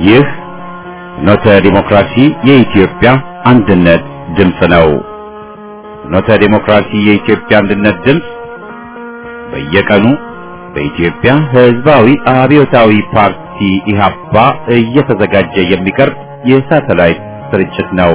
ይህ ኖተ ዲሞክራሲ የኢትዮጵያ አንድነት ድምፅ ነው። ኖተ ዲሞክራሲ የኢትዮጵያ አንድነት ድምፅ በየቀኑ በኢትዮጵያ ሕዝባዊ አብዮታዊ ፓርቲ ኢህአፓ እየተዘጋጀ የሚቀርብ የሳተላይት ስርጭት ነው።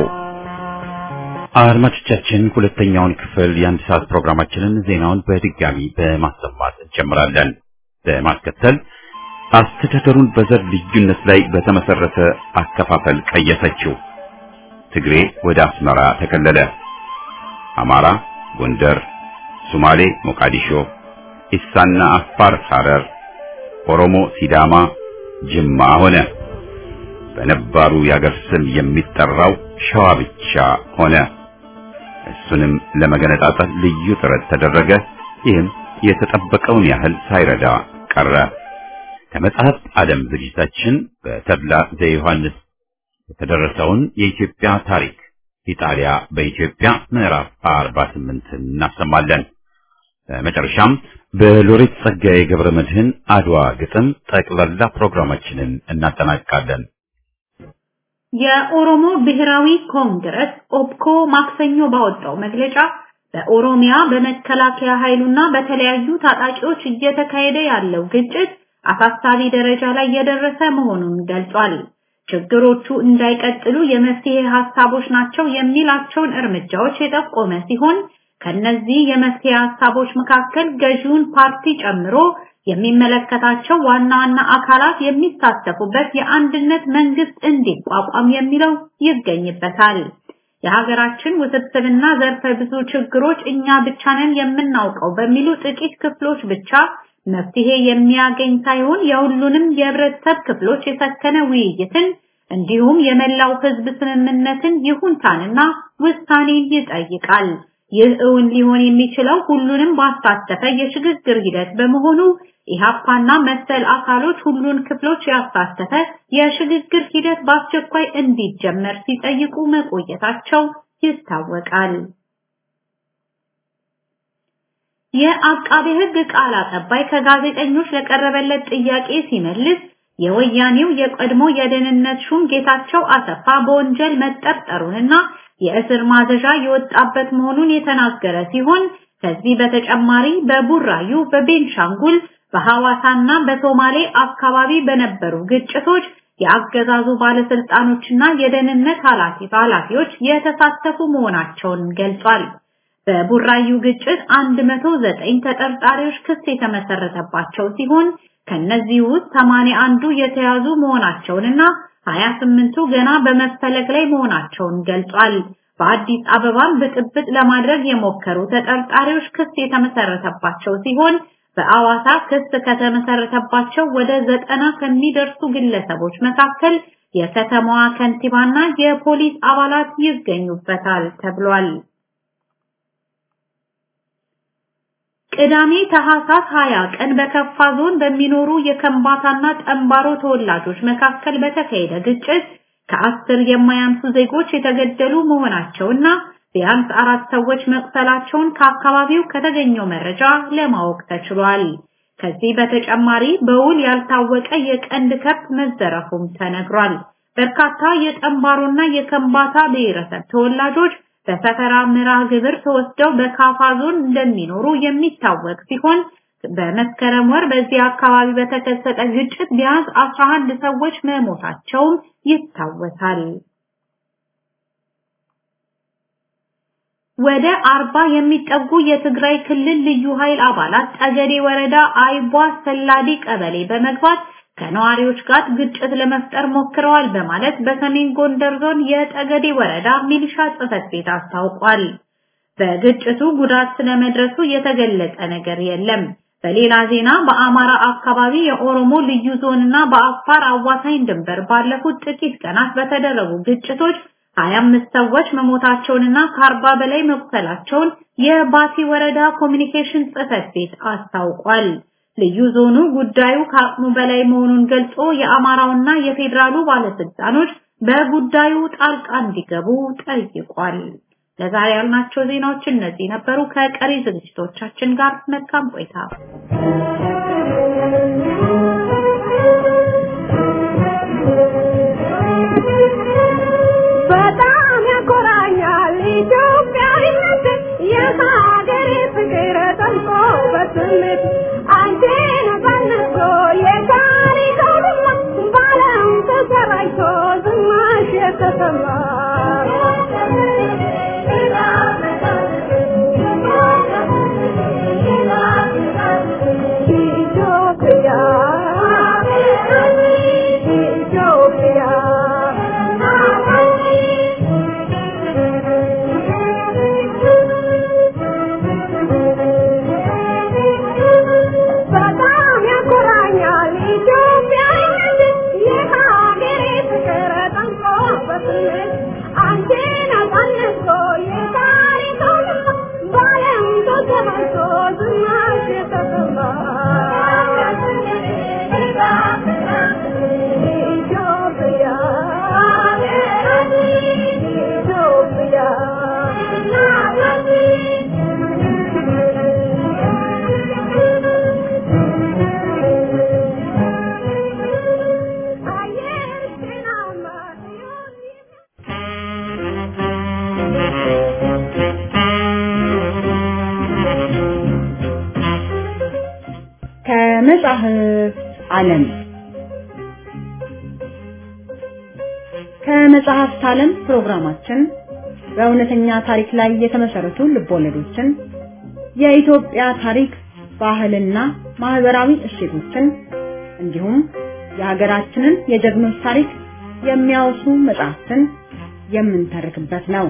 አድማጮቻችን ሁለተኛውን ክፍል የአንድ ሰዓት ፕሮግራማችንን ዜናውን በድጋሚ በማሰማት እንጀምራለን። በማስከተል አስተዳደሩን በዘር ልዩነት ላይ በተመሰረተ አከፋፈል ቀየሰችው። ትግሬ ወደ አስመራ ተከለለ። አማራ ጎንደር፣ ሶማሌ ሞቃዲሾ፣ ኢሳና አፋር ሐረር፣ ኦሮሞ ሲዳማ ጅማ ሆነ። በነባሩ የአገር ስም የሚጠራው ሸዋ ብቻ ሆነ። እሱንም ለመገነጣጠል ልዩ ጥረት ተደረገ። ይህም የተጠበቀውን ያህል ሳይረዳ ቀረ። ከመጽሐፍ ዓለም ዝግጅታችን በተድላ ዘዮሐንስ የተደረሰውን የኢትዮጵያ ታሪክ ኢጣሊያ በኢትዮጵያ ምዕራፍ 48 እናሰማለን። በመጨረሻም በሎሬት ጸጋዬ ገብረ መድህን አድዋ ግጥም ጠቅላላ ፕሮግራማችንን እናጠናቅቃለን። የኦሮሞ ብሔራዊ ኮንግረስ ኦፕኮ ማክሰኞ ባወጣው መግለጫ በኦሮሚያ በመከላከያ ኃይሉና በተለያዩ ታጣቂዎች እየተካሄደ ያለው ግጭት አሳሳቢ ደረጃ ላይ የደረሰ መሆኑን ገልጿል። ችግሮቹ እንዳይቀጥሉ የመፍትሄ ሀሳቦች ናቸው የሚላቸውን እርምጃዎች የጠቆመ ሲሆን ከነዚህ የመፍትሄ ሀሳቦች መካከል ገዢውን ፓርቲ ጨምሮ የሚመለከታቸው ዋና ዋና አካላት የሚሳተፉበት የአንድነት መንግስት እንዲቋቋም የሚለው ይገኝበታል። የሀገራችን ውስብስብና ዘርፈ ብዙ ችግሮች እኛ ብቻ ነን የምናውቀው በሚሉ ጥቂት ክፍሎች ብቻ መፍትሄ የሚያገኝ ሳይሆን የሁሉንም የህብረተሰብ ክፍሎች የሰከነ ውይይትን እንዲሁም የመላው ህዝብ ስምምነትን ይሁንታንና ውሳኔን ይጠይቃል። ይህ እውን ሊሆን የሚችለው ሁሉንም ባሳተፈ የሽግግር ሂደት በመሆኑ ኢህአፓና መሰል አካሎች ሁሉን ክፍሎች ያሳተፈ የሽግግር ሂደት በአስቸኳይ እንዲጀመር ሲጠይቁ መቆየታቸው ይታወቃል። የአቃቤ ህግ ቃል አቀባይ ከጋዜጠኞች ለቀረበለት ጥያቄ ሲመልስ የወያኔው የቀድሞ የደህንነት ሹም ጌታቸው አሰፋ በወንጀል መጠርጠሩንና የእስር ማዘዣ የወጣበት መሆኑን የተናገረ ሲሆን ከዚህ በተጨማሪ በቡራዩ፣ በቤንሻንጉል፣ በሐዋሳና በሶማሌ አካባቢ በነበሩ ግጭቶች የአገዛዙ ባለስልጣኖችና የደህንነት ኃላፊዎች የተሳተፉ መሆናቸውን ገልጿል። በቡራዩ ግጭት 109 ተጠርጣሪዎች ክስ የተመሰረተባቸው ሲሆን ከነዚህ ውስጥ 81ዱ የተያዙ መሆናቸውንና 28ቱ ገና በመፈለግ ላይ መሆናቸውን ገልጿል። በአዲስ አበባም ብጥብጥ ለማድረግ የሞከሩ ተጠርጣሪዎች ክስ የተመሰረተባቸው ሲሆን በአዋሳ ክስ ከተመሰረተባቸው ወደ ዘጠና ከሚደርሱ ግለሰቦች መካከል የከተማዋ ከንቲባና የፖሊስ አባላት ይገኙበታል ተብሏል። ቅዳሜ ታህሳስ 20 ቀን በከፋ ዞን በሚኖሩ የከምባታና ጠምባሮ ተወላጆች መካከል በተካሄደ ግጭት ከአስር የማያንሱ ዜጎች የተገደሉ መሆናቸውና ቢያንስ አራት ሰዎች መቁሰላቸውን ከአካባቢው ከተገኘው መረጃ ለማወቅ ተችሏል። ከዚህ በተጨማሪ በውል ያልታወቀ የቀንድ ከብት መዘረፉም ተነግሯል። በርካታ የጠምባሮና የከምባታ ብሔረሰብ ተወላጆች በሰፈራ ምራ ግብር ተወስደው በካፋ ዞን እንደሚኖሩ የሚታወቅ ሲሆን በመስከረም ወር በዚህ አካባቢ በተከሰተ ግጭት ቢያንስ 11 ሰዎች መሞታቸውም ይታወሳል። ወደ አርባ የሚጠጉ የትግራይ ክልል ልዩ ኃይል አባላት ጠገዴ ወረዳ አይቧ ሰላዲ ቀበሌ በመግባት ከነዋሪዎች ጋር ግጭት ለመፍጠር ሞክረዋል በማለት በሰሜን ጎንደር ዞን የጠገዴ ወረዳ ሚሊሻ ጽሕፈት ቤት አስታውቋል። በግጭቱ ጉዳት ስለመድረሱ የተገለጸ ነገር የለም። በሌላ ዜና በአማራ አካባቢ የኦሮሞ ልዩ ዞንና በአፋር አዋሳኝ ድንበር ባለፉት ጥቂት ቀናት በተደረጉ ግጭቶች 25 ሰዎች መሞታቸውንና ከአርባ በላይ መቁሰላቸውን የባቲ ወረዳ ኮሚኒኬሽን ጽሕፈት ቤት አስታውቋል። ልዩ ዞኑ ጉዳዩ ከአቅሙ በላይ መሆኑን ገልጾ የአማራውና የፌዴራሉ ባለስልጣኖች በጉዳዩ ጣልቃ እንዲገቡ ጠይቋል። ለዛሬ ያልናቸው ዜናዎች እነዚህ ነበሩ። ከቀሪ ዝግጅቶቻችን ጋር መልካም ቆይታ። በስሜት አንቺን ጸንሶ የታሪክ አውድማ በዓለም ተሰራጭቶ ዝናሽ የተሰማ ኢትዮጵያ በጣም ያኮራኛል ኢትዮጵያዊነት የሀገሬ ፍቅር ጠንቆ በስሜት አንቺን አሳንሶ የታሪክ አውድማ በዓለም ተሰራጭቶ ዝናሽ የተሰማ ኢትዮጵያ ከመጽሐፍ ዓለም ከመጽሐፍት ዓለም ፕሮግራማችን በእውነተኛ ታሪክ ላይ የተመሰረቱ ልቦለዶችን፣ የኢትዮጵያ ታሪክ፣ ባህልና ማህበራዊ እሴቶችን እንዲሁም የሀገራችንን የጀግኖች ታሪክ የሚያወሱ መጽሐፍትን የምንተርክበት ነው።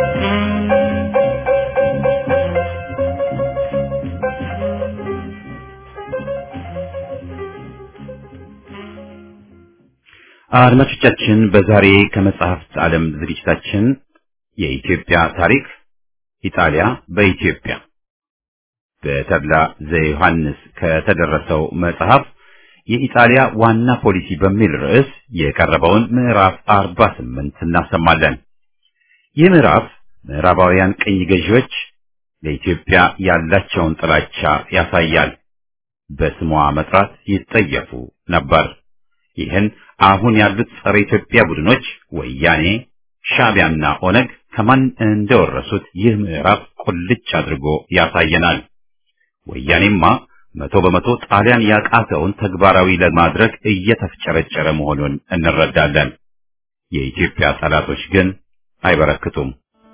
አድማጮቻችን በዛሬ ከመጽሐፍት ዓለም ዝግጅታችን የኢትዮጵያ ታሪክ ኢጣሊያ በኢትዮጵያ በተድላ ዘዮሐንስ ከተደረሰው መጽሐፍ የኢጣሊያ ዋና ፖሊሲ በሚል ርዕስ የቀረበውን ምዕራፍ 48 እናሰማለን። ይህ ምዕራፍ ምዕራባውያን ቅኝ ገዢዎች ለኢትዮጵያ ያላቸውን ጥላቻ ያሳያል። በስሟ መጥራት ይጠየፉ ነበር። ይህን አሁን ያሉት ጸረ ኢትዮጵያ ቡድኖች ወያኔ፣ ሻዕቢያና ኦነግ ከማን እንደወረሱት ይህ ምዕራፍ ቁልጭ አድርጎ ያሳየናል። ወያኔማ መቶ በመቶ ጣሊያን ያቃተውን ተግባራዊ ለማድረግ እየተፍጨረጨረ መሆኑን እንረዳለን። የኢትዮጵያ ጠላቶች ግን አይበረክቱም።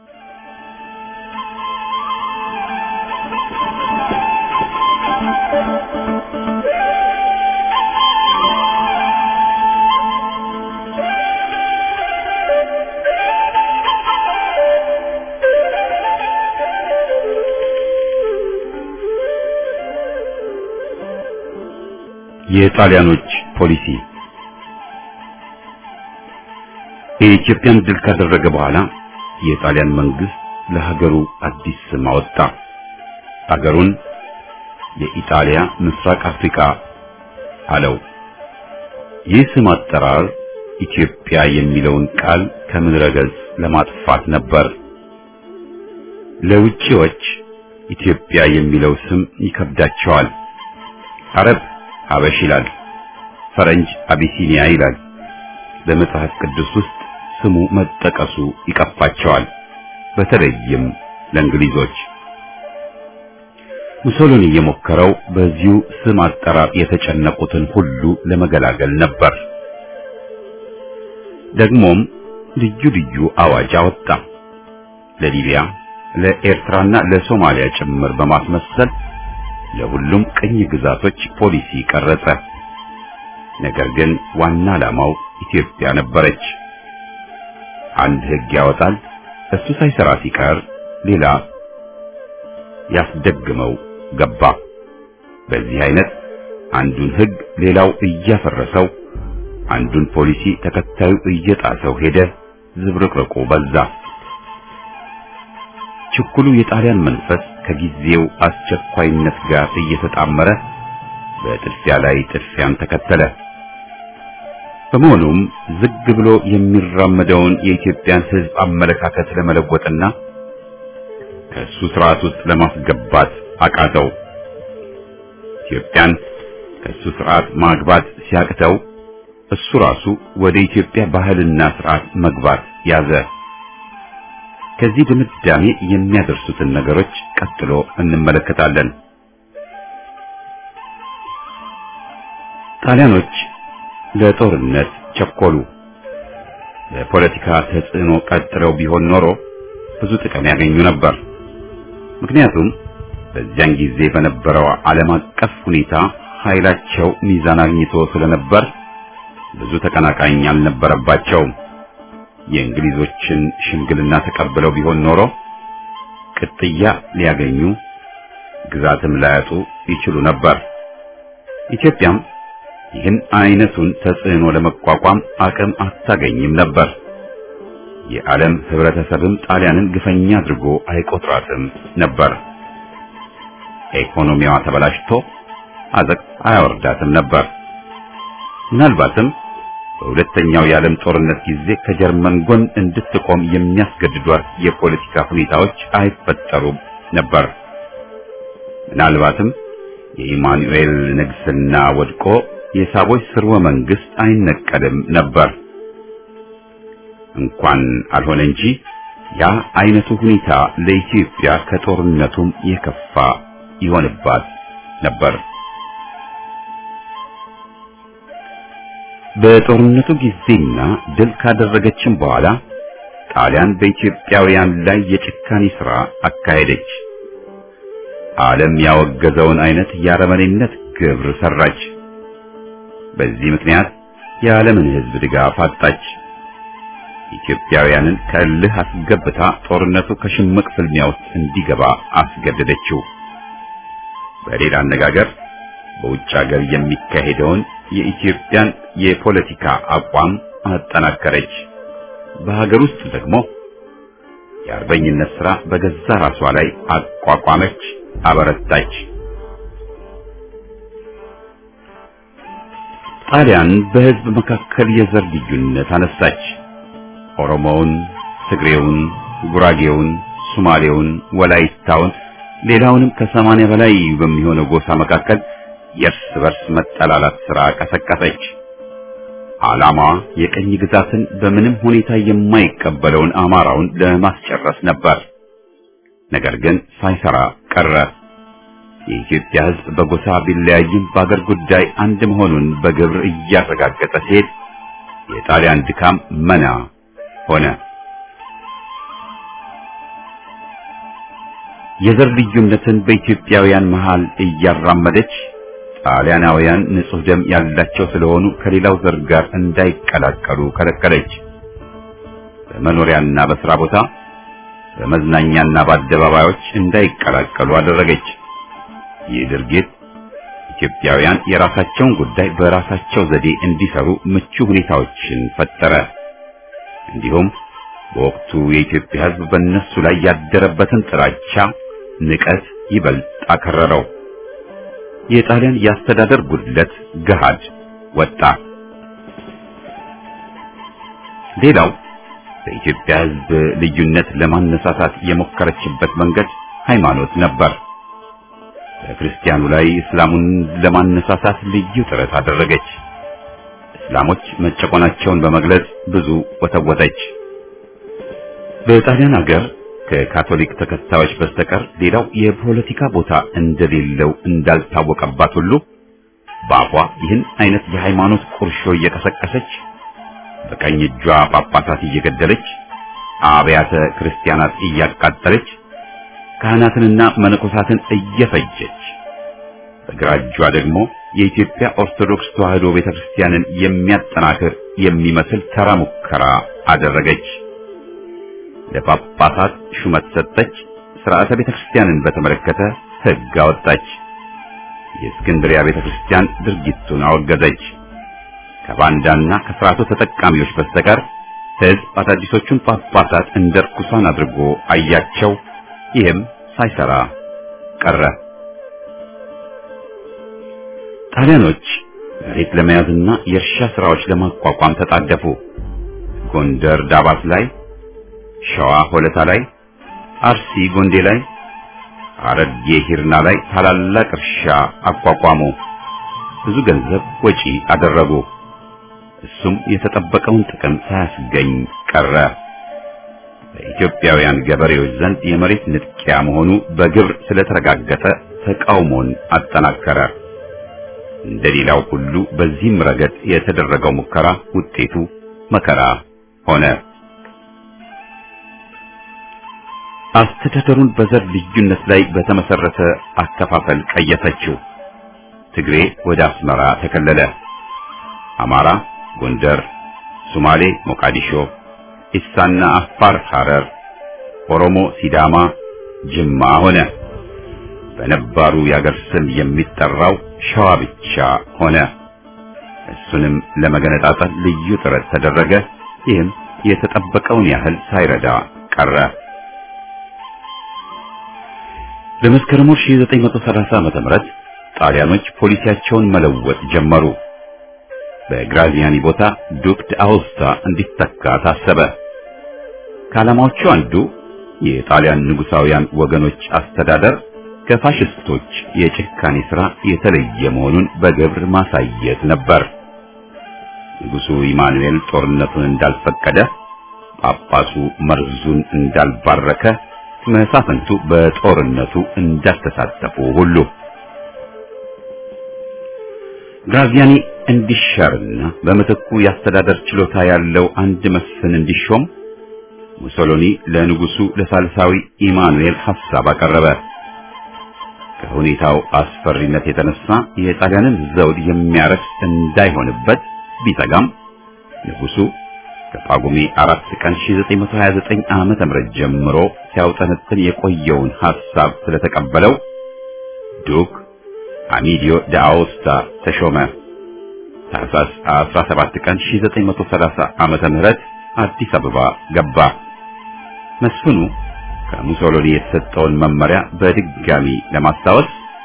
የጣሊያኖች ፖሊሲ የኢትዮጵያን ድል ካደረገ በኋላ የጣሊያን መንግስት ለሀገሩ አዲስ ስም አወጣ። ሀገሩን የኢጣሊያ ምስራቅ አፍሪካ አለው። ይህ ስም አጠራር ኢትዮጵያ የሚለውን ቃል ከምድረ ገጽ ለማጥፋት ነበር። ለውጪዎች ኢትዮጵያ የሚለው ስም ይከብዳቸዋል። አረብ ሀበሽ ይላል፣ ፈረንጅ አቢሲኒያ ይላል። በመጽሐፍ ቅዱስ ውስጥ ስሙ መጠቀሱ ይቀፋቸዋል፣ በተለይም ለእንግሊዞች። ሙሶሎኒ የሞከረው በዚሁ ስም አጠራር የተጨነቁትን ሁሉ ለመገላገል ነበር። ደግሞም ልዩ ልዩ አዋጅ አወጣ። ለሊቢያ፣ ለኤርትራና ለሶማሊያ ጭምር በማስመሰል ለሁሉም ቅኝ ግዛቶች ፖሊሲ ቀረጸ። ነገር ግን ዋና ዓላማው ኢትዮጵያ ነበረች። አንድ ሕግ ያወጣል፣ እሱ ሳይሰራ ሲቀር ሌላ ያስደግመው ገባ። በዚህ አይነት አንዱን ሕግ ሌላው እያፈረሰው፣ አንዱን ፖሊሲ ተከታዩ እየጣሰው ሄደ። ዝብርቅርቁ በዛ። ችኩሉ የጣሊያን መንፈስ ከጊዜው አስቸኳይነት ጋር እየተጣመረ በጥድፊያ ላይ ጥድፊያን ተከተለ። በመሆኑም ዝግ ብሎ የሚራመደውን የኢትዮጵያን ሕዝብ አመለካከት ለመለወጥና ከእሱ ስርዓት ውስጥ ለማስገባት አቃተው። ኢትዮጵያን ከእሱ ስርዓት ማግባት ሲያቅተው እሱ ራሱ ወደ ኢትዮጵያ ባህልና ስርዓት መግባት ያዘ። ከዚህ ድምዳሜ የሚያደርሱትን ነገሮች ቀጥሎ እንመለከታለን። ጣሊያኖች ለጦርነት ቸኮሉ። ለፖለቲካ ተጽዕኖ ቀጥለው ቢሆን ኖሮ ብዙ ጥቅም ያገኙ ነበር። ምክንያቱም በዚያን ጊዜ በነበረው ዓለም አቀፍ ሁኔታ ኃይላቸው ሚዛን አግኝቶ ስለነበር ብዙ ተቀናቃኝ አልነበረባቸውም። የእንግሊዞችን ሽምግልና ተቀብለው ቢሆን ኖሮ ቅጥያ ሊያገኙ ግዛትም ላያጡ ይችሉ ነበር። ኢትዮጵያም ይህን አይነቱን ተጽዕኖ ለመቋቋም አቅም አታገኝም ነበር። የዓለም ህብረተሰብም ጣሊያንን ግፈኛ አድርጎ አይቆጥራትም ነበር። ኢኮኖሚዋ ተበላሽቶ አዘቅ አያወርዳትም ነበር። ምናልባትም በሁለተኛው የዓለም ጦርነት ጊዜ ከጀርመን ጎን እንድትቆም የሚያስገድዷት የፖለቲካ ሁኔታዎች አይፈጠሩም ነበር። ምናልባትም የኢማኑኤል ንግስና ወድቆ የሳቦች ስርወ መንግስት አይነቀልም ነበር። እንኳን አልሆነ እንጂ ያ አይነቱ ሁኔታ ለኢትዮጵያ ከጦርነቱም የከፋ ይሆንባት ነበር። በጦርነቱ ጊዜና ድል ካደረገችም በኋላ ጣሊያን በኢትዮጵያውያን ላይ የጭካኔ ሥራ አካሄደች። ዓለም ያወገዘውን አይነት የአረመኔነት ግብር ሰራች። በዚህ ምክንያት የዓለምን ሕዝብ ድጋፍ አጣች። ኢትዮጵያውያንን ከእልህ አስገብታ ጦርነቱ ከሽምቅ ፍልሚያ ውስጥ እንዲገባ አስገደደችው። በሌላ አነጋገር በውጭ ሀገር የሚካሄደውን የኢትዮጵያን የፖለቲካ አቋም አጠናከረች። በሀገር ውስጥ ደግሞ የአርበኝነት ሥራ በገዛ ራሷ ላይ አቋቋመች፣ አበረታች። ጣሊያን በሕዝብ መካከል የዘር ልዩነት አነሳች። ኦሮሞውን፣ ትግሬውን፣ ጉራጌውን፣ ሱማሌውን፣ ወላይታውን ሌላውንም ከሰማንያ በላይ በሚሆነው ጎሳ መካከል የእርስ በርስ መጠላላት ሥራ ቀሰቀሰች። ዓላማዋ የቀኝ ግዛትን በምንም ሁኔታ የማይቀበለውን አማራውን ለማስጨረስ ነበር። ነገር ግን ሳይሰራ ቀረ። የኢትዮጵያ ሕዝብ በጎሳ ቢለያይም በአገር ጉዳይ አንድ መሆኑን በግብር እያረጋገጠ ሲሄድ የጣሊያን ድካም መና ሆነ። የዘር ልዩነትን በኢትዮጵያውያን መሃል እያራመደች ጣሊያናውያን ንጹሕ ደም ያላቸው ስለሆኑ ከሌላው ዘር ጋር እንዳይቀላቀሉ ከለከለች። በመኖሪያና በሥራ ቦታ፣ በመዝናኛና በአደባባዮች እንዳይቀላቀሉ አደረገች። ይህ ድርጊት ኢትዮጵያውያን የራሳቸውን ጉዳይ በራሳቸው ዘዴ እንዲሰሩ ምቹ ሁኔታዎችን ፈጠረ። እንዲሁም በወቅቱ የኢትዮጵያ ሕዝብ በእነሱ ላይ ያደረበትን ጥላቻ፣ ንቀት ይበልጥ አከረረው። የጣሊያን የአስተዳደር ጉድለት ገሃድ ወጣ። ሌላው በኢትዮጵያ ሕዝብ ልዩነት ለማነሳሳት የሞከረችበት መንገድ ሃይማኖት ነበር። በክርስቲያኑ ላይ እስላሙን ለማነሳሳት ልዩ ጥረት አደረገች። እስላሞች መጨቆናቸውን በመግለጽ ብዙ ወተወተች። በጣሊያን ሀገር ከካቶሊክ ተከታዮች በስተቀር ሌላው የፖለቲካ ቦታ እንደሌለው እንዳልታወቀባት ሁሉ በአፏ ይህን አይነት የሃይማኖት ቁርሾ እየቀሰቀሰች በቀኝ እጇ ጳጳሳት እየገደለች አብያተ ክርስቲያናት እያቃጠለች ካህናትንና መነኮሳትን እየፈጀች በግራ እጇ ደግሞ የኢትዮጵያ ኦርቶዶክስ ተዋሕዶ ቤተክርስቲያንን የሚያጠናክር የሚመስል ተራ ሙከራ አደረገች። ለጳጳሳት ሹመት ሰጠች። ሥርዓተ ቤተክርስቲያንን በተመለከተ ሕግ አወጣች። የእስክንድሪያ ቤተክርስቲያን ድርጊቱን አወገዘች። ከባንዳና ከሥርዓቱ ተጠቃሚዎች በስተቀር ሕዝብ አዳዲሶቹን ጳጳሳት እንደ ርኩሳን አድርጎ አያቸው። ይህም ሳይሰራ ቀረ። ጣሊያኖች መሬት ለመያዝና የእርሻ ሥራዎች ለማቋቋም ተጣደፉ። ጎንደር ዳባት ላይ፣ ሸዋ ሆለታ ላይ፣ አርሲ ጎንዴ ላይ፣ ሐረርጌ ሂርና ላይ ታላላቅ እርሻ አቋቋሙ። ብዙ ገንዘብ ወጪ አደረጉ። እሱም የተጠበቀውን ጥቅም ሳያስገኝ ቀረ። በኢትዮጵያውያን ገበሬዎች ዘንድ የመሬት ንጥቂያ መሆኑ በግብር ስለተረጋገጠ ተቃውሞን አጠናከረ። እንደሌላው ሁሉ በዚህም ረገድ የተደረገው ሙከራ ውጤቱ መከራ ሆነ። አስተዳደሩን በዘር ልዩነት ላይ በተመሰረተ አከፋፈል ቀየሰችው። ትግሬ ወደ አስመራ ተከለለ። አማራ ጎንደር፣ ሶማሌ ሞቃዲሾ፣ ኢሳና አፋር ሐረር፣ ኦሮሞ ሲዳማ ጅማ ሆነ። በነባሩ የአገር ስም የሚጠራው ሸዋ ብቻ ሆነ። እሱንም ለመገነጣጠል ልዩ ጥረት ተደረገ። ይህም የተጠበቀውን ያህል ሳይረዳ ቀረ። በመስከረም 1930 ዓመተ ምህረት ጣሊያኖች ፖሊሲያቸውን መለወጥ ጀመሩ። በግራዚያኒ ቦታ ዱክ ዳኦስታ እንዲተካ ታሰበ። ከዓላማዎቹ አንዱ የጣሊያን ንጉሳውያን ወገኖች አስተዳደር ከፋሽስቶች የጭካኔ ሥራ የተለየ መሆኑን በግብር ማሳየት ነበር። ንጉሡ ኢማኑኤል ጦርነቱን እንዳልፈቀደ፣ ጳጳሱ መርዙን እንዳልባረከ፣ መሳፍንቱ በጦርነቱ እንዳልተሳተፉ ሁሉ ግራዚያኒ እንዲሻርና በምትኩ የአስተዳደር ችሎታ ያለው አንድ መስፍን እንዲሾም ሙሶሎኒ ለንጉሱ ለሳልሳዊ ኢማኑኤል ሐሳብ አቀረበ። ከሁኔታው አስፈሪነት የተነሳ የጣሊያንን ዘውድ የሚያረክስ እንዳይሆንበት ቢሰጋም ንጉሱ ከጳጉሜ አራት ቀን 1929 ዓመተ ምህረት ጀምሮ ሲያውጠነጥን የቆየውን ሐሳብ ስለተቀበለው ዱክ አሚዲዮ ዳአውስታ ተሾመ። ታህሳስ 17 ቀን 1930 ዓመተ ምህረት አዲስ አበባ ገባ። መስፍኑ ከሙሶሎኒ የተሰጠውን መመሪያ በድጋሚ ለማስታወስ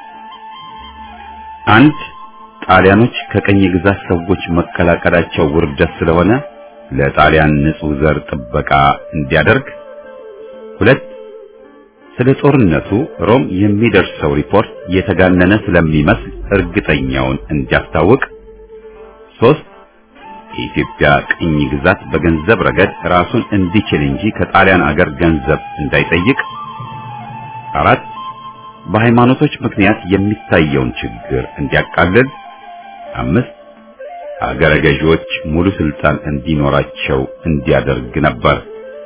አንድ ጣሊያኖች ከቀኝ ግዛት ሰዎች መቀላቀላቸው ውርደት ስለሆነ ለጣሊያን ንጹሕ ዘር ጥበቃ እንዲያደርግ፣ ሁለት ስለ ጦርነቱ ሮም የሚደርሰው ሪፖርት የተጋነነ ስለሚመስል እርግጠኛውን እንዲያስታውቅ፣ ሶስት የኢትዮጵያ ቅኝ ግዛት በገንዘብ ረገድ ራሱን እንዲችል እንጂ ከጣሊያን አገር ገንዘብ እንዳይጠይቅ፣ አራት በሃይማኖቶች ምክንያት የሚታየውን ችግር እንዲያቃልል፣ አምስት አገረ ገዢዎች ሙሉ ስልጣን እንዲኖራቸው እንዲያደርግ ነበር።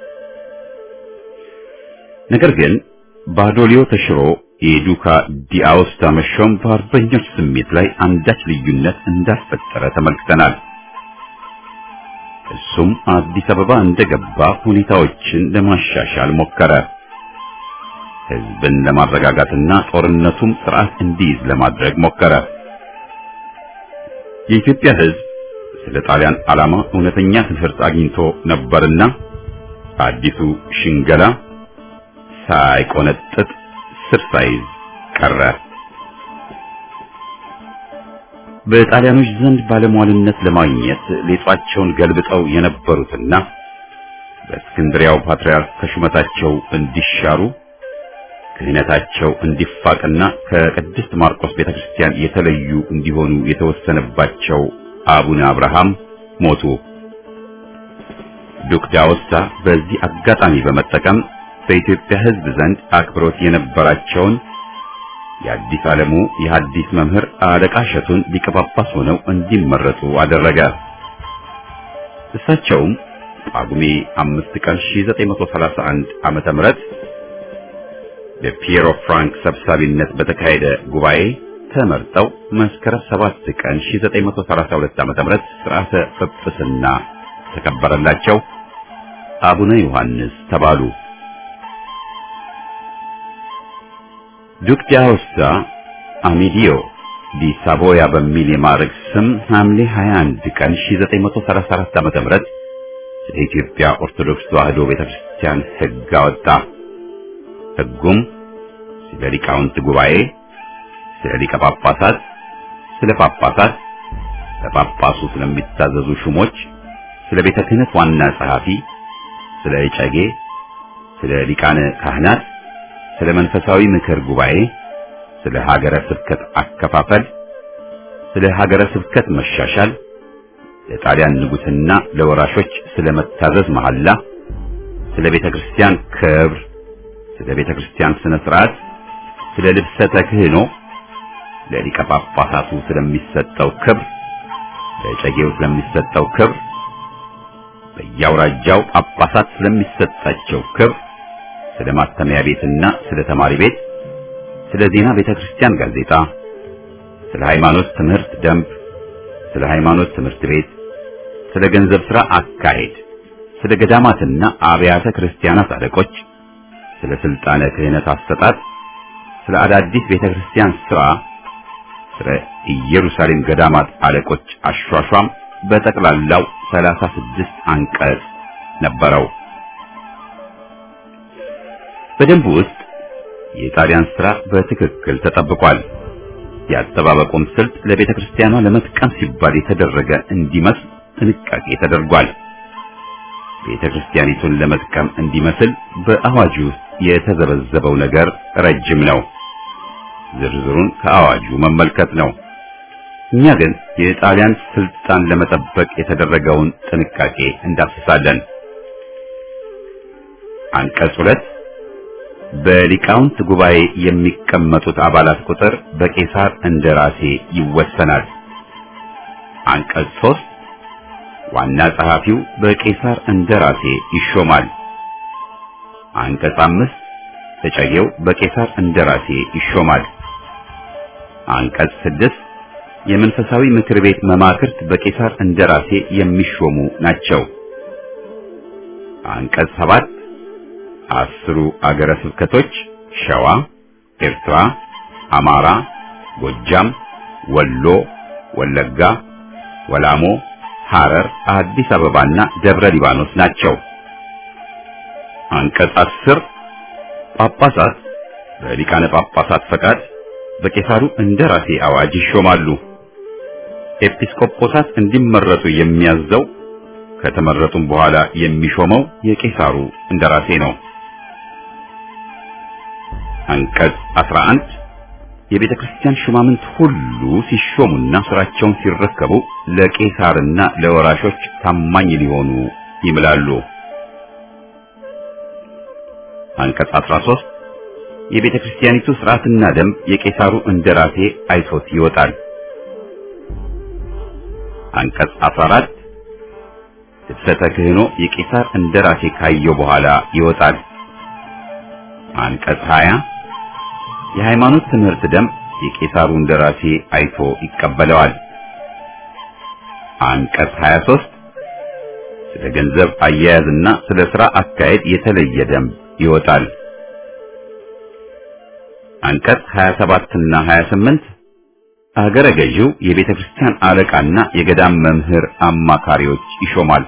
ነገር ግን ባዶሊዮ ተሽሮ የዱካ ዲአውስታ መሾም በአርበኞች ስሜት ላይ አንዳች ልዩነት እንዳስፈጠረ ተመልክተናል። እሱም አዲስ አበባ እንደገባ ሁኔታዎችን ለማሻሻል ሞከረ። ሕዝብን ለማረጋጋትና ጦርነቱም ስርዓት እንዲይዝ ለማድረግ ሞከረ። የኢትዮጵያ ሕዝብ ስለ ጣሊያን ዓላማ እውነተኛ ትምህርት አግኝቶ ነበርና አዲሱ ሽንገላ ሳይቆነጥጥ ስር ሳይዝ ቀረ። በጣሊያኖች ዘንድ ባለሟልነት ለማግኘት ሌጧቸውን ገልብጠው የነበሩትና በእስክንድሪያው ፓትርያርክ ከሹመታቸው እንዲሻሩ ክህነታቸው እንዲፋቅና ከቅድስት ማርቆስ ቤተክርስቲያን የተለዩ እንዲሆኑ የተወሰነባቸው አቡነ አብርሃም ሞቱ። ዱክ ዳውስታ በዚህ አጋጣሚ በመጠቀም በኢትዮጵያ ሕዝብ ዘንድ አክብሮት የነበራቸውን የአዲስ ዓለሙ የሐዲስ መምህር አለቃ እሸቱን ሊቀ ጳጳስ ሆነው እንዲመረጡ አደረገ። እሳቸውም ጳጉሜ አምስት ቀን 1931 ዓመተ ምህረት በፒየሮ ፍራንክ ሰብሳቢነት በተካሄደ ጉባኤ ተመርጠው መስከረም 7 ቀን 1932 ዓመተ ምህረት ሥርዓተ ጵጵስና ተከበረላቸው። አቡነ ዮሐንስ ተባሉ። ዱክ ዳውስታ አሚዲዮ ዲ ሳቮያ በሚል የማዕረግ ስም ሐምሌ 21 ቀን 1934 ዓመተ ምህረት ስለ ኢትዮጵያ ኦርቶዶክስ ተዋሕዶ ቤተክርስቲያን ሕግ አወጣ። ሕጉም ስለ ሊቃውንት ጉባኤ፣ ስለ ሊቀ ጳጳሳት፣ ስለ ጳጳሳት፣ ለጳጳሱ ስለሚታዘዙ ሹሞች፣ ስለ ቤተ ክህነት ዋና ጸሐፊ፣ ስለ እጨጌ፣ ስለ ሊቃነ ካህናት ስለ መንፈሳዊ ምክር ጉባኤ፣ ስለ ሀገረ ስብከት አከፋፈል፣ ስለ ሀገረ ስብከት መሻሻል፣ ለጣሊያን ንጉሥና ለወራሾች ስለ መታዘዝ መሐላ፣ ስለ ቤተ ክርስቲያን ክብር፣ ስለ ቤተ ክርስቲያን ስነ ስርዓት፣ ስለ ልብሰ ተክህኖ፣ ለሊቀ ጳጳሳቱ ስለሚሰጠው ክብር፣ ለጨጌው ስለሚሰጠው ክብር፣ በየአውራጃው ጳጳሳት ስለሚሰጣቸው ክብር፣ ስለ ማተሚያ ቤትና ስለ ተማሪ ቤት፣ ስለ ዜና ቤተ ክርስቲያን ጋዜጣ፣ ስለ ሃይማኖት ትምህርት ደንብ፣ ስለ ሃይማኖት ትምህርት ቤት፣ ስለ ገንዘብ ሥራ አካሄድ፣ ስለ ገዳማትና አብያተ ክርስቲያናት አለቆች፣ ስለ ስልጣነ ክህነት አሰጣጥ፣ ስለ አዳዲስ ቤተ ክርስቲያን ሥራ፣ ስለ ኢየሩሳሌም ገዳማት አለቆች አሿሿም በጠቅላላው ሰላሳ ስድስት አንቀጽ ነበረው። በደንቡ ውስጥ የጣሊያን ሥራ በትክክል ተጠብቋል። የአጠባበቁም ስልት ለቤተ ክርስቲያኗ ለመጥቀም ሲባል የተደረገ እንዲመስል ጥንቃቄ ተደርጓል። ቤተ ክርስቲያኒቱን ለመጥቀም እንዲመስል በአዋጁ ውስጥ የተዘበዘበው ነገር ረጅም ነው። ዝርዝሩን ከአዋጁ መመልከት ነው። እኛ ግን የጣሊያን ስልጣን ለመጠበቅ የተደረገውን ጥንቃቄ እንዳስሳለን። አንቀጽ ሁለት በሊቃውንት ጉባኤ የሚቀመጡት አባላት ቁጥር በቄሳር እንደራሴ ይወሰናል። አንቀጽ ሶስት ዋና ጸሐፊው በቄሳር እንደራሴ ይሾማል። አንቀጽ አምስት ተጨጌው በቄሳር እንደራሴ ይሾማል። አንቀጽ ስድስት የመንፈሳዊ ምክር ቤት መማክርት በቄሳር እንደራሴ የሚሾሙ ናቸው። አንቀጽ ሰባት አስሩ አገረ ስብከቶች ሸዋ፣ ኤርትራ፣ አማራ፣ ጎጃም፣ ወሎ፣ ወለጋ፣ ወላሞ፣ ሐረር፣ አዲስ አበባና ደብረ ሊባኖስ ናቸው። አንቀጽ አስር ጳጳሳት በሊቃነ ጳጳሳት ፈቃድ በቄሳሩ እንደራሴ አዋጅ ይሾማሉ። ኤጲስቆጶሳት እንዲመረጡ የሚያዘው ከተመረጡም በኋላ የሚሾመው የቄሳሩ እንደራሴ ነው። አንቀጽ 11 የቤተ ክርስቲያን ሹማምንት ሁሉ ሲሾሙና ስራቸውን ሲረከቡ ለቄሳርና ለወራሾች ታማኝ ሊሆኑ ይምላሉ። አንቀጽ 13 የቤተ ክርስቲያኒቱ ስርዓትና ደንብ የቄሳሩ እንደራሴ አይቶት ይወጣል። አንቀጽ 14 ልብሰተ ክህኖ የቄሳር እንደራሴ ካየው በኋላ ይወጣል። አንቀጽ 20 የሃይማኖት ትምህርት ደንብ የቄሳሩ እንደራሴ አይቶ ይቀበለዋል። አንቀጽ 23 ስለ ገንዘብ አያያዝና ስለ ሥራ አካሄድ የተለየ ደንብ ይወጣል። አንቀጽ 27 እና 28 አገረ ገዢው የቤተ ክርስቲያን አለቃና የገዳም መምህር አማካሪዎች ይሾማል።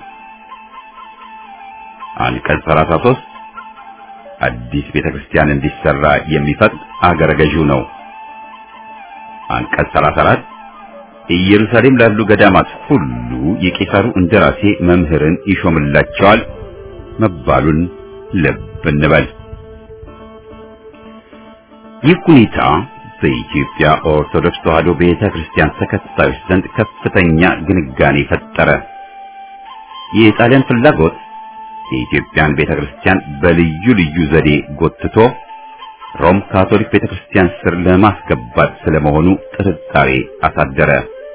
አንቀጽ 33 አዲስ ቤተ ክርስቲያን እንዲሰራ የሚፈቅድ አገረ ገዢው ነው። አንቀጽ 34 ኢየሩሳሌም ላሉ ገዳማት ሁሉ የቄሳሩ እንደራሴ መምህርን ይሾምላቸዋል መባሉን ልብ እንበል። ይህ ሁኔታ በኢትዮጵያ ኦርቶዶክስ ተዋሕዶ ቤተ ክርስቲያን ተከታዮች ዘንድ ከፍተኛ ግንጋኔ ፈጠረ። የጣሊያን ፍላጎት የኢትዮጵያን ቤተ ክርስቲያን በልዩ ልዩ ዘዴ ጎትቶ ሮም ካቶሊክ ቤተ ክርስቲያን ስር ለማስገባት ስለመሆኑ ጥርጣሬ አሳደረ።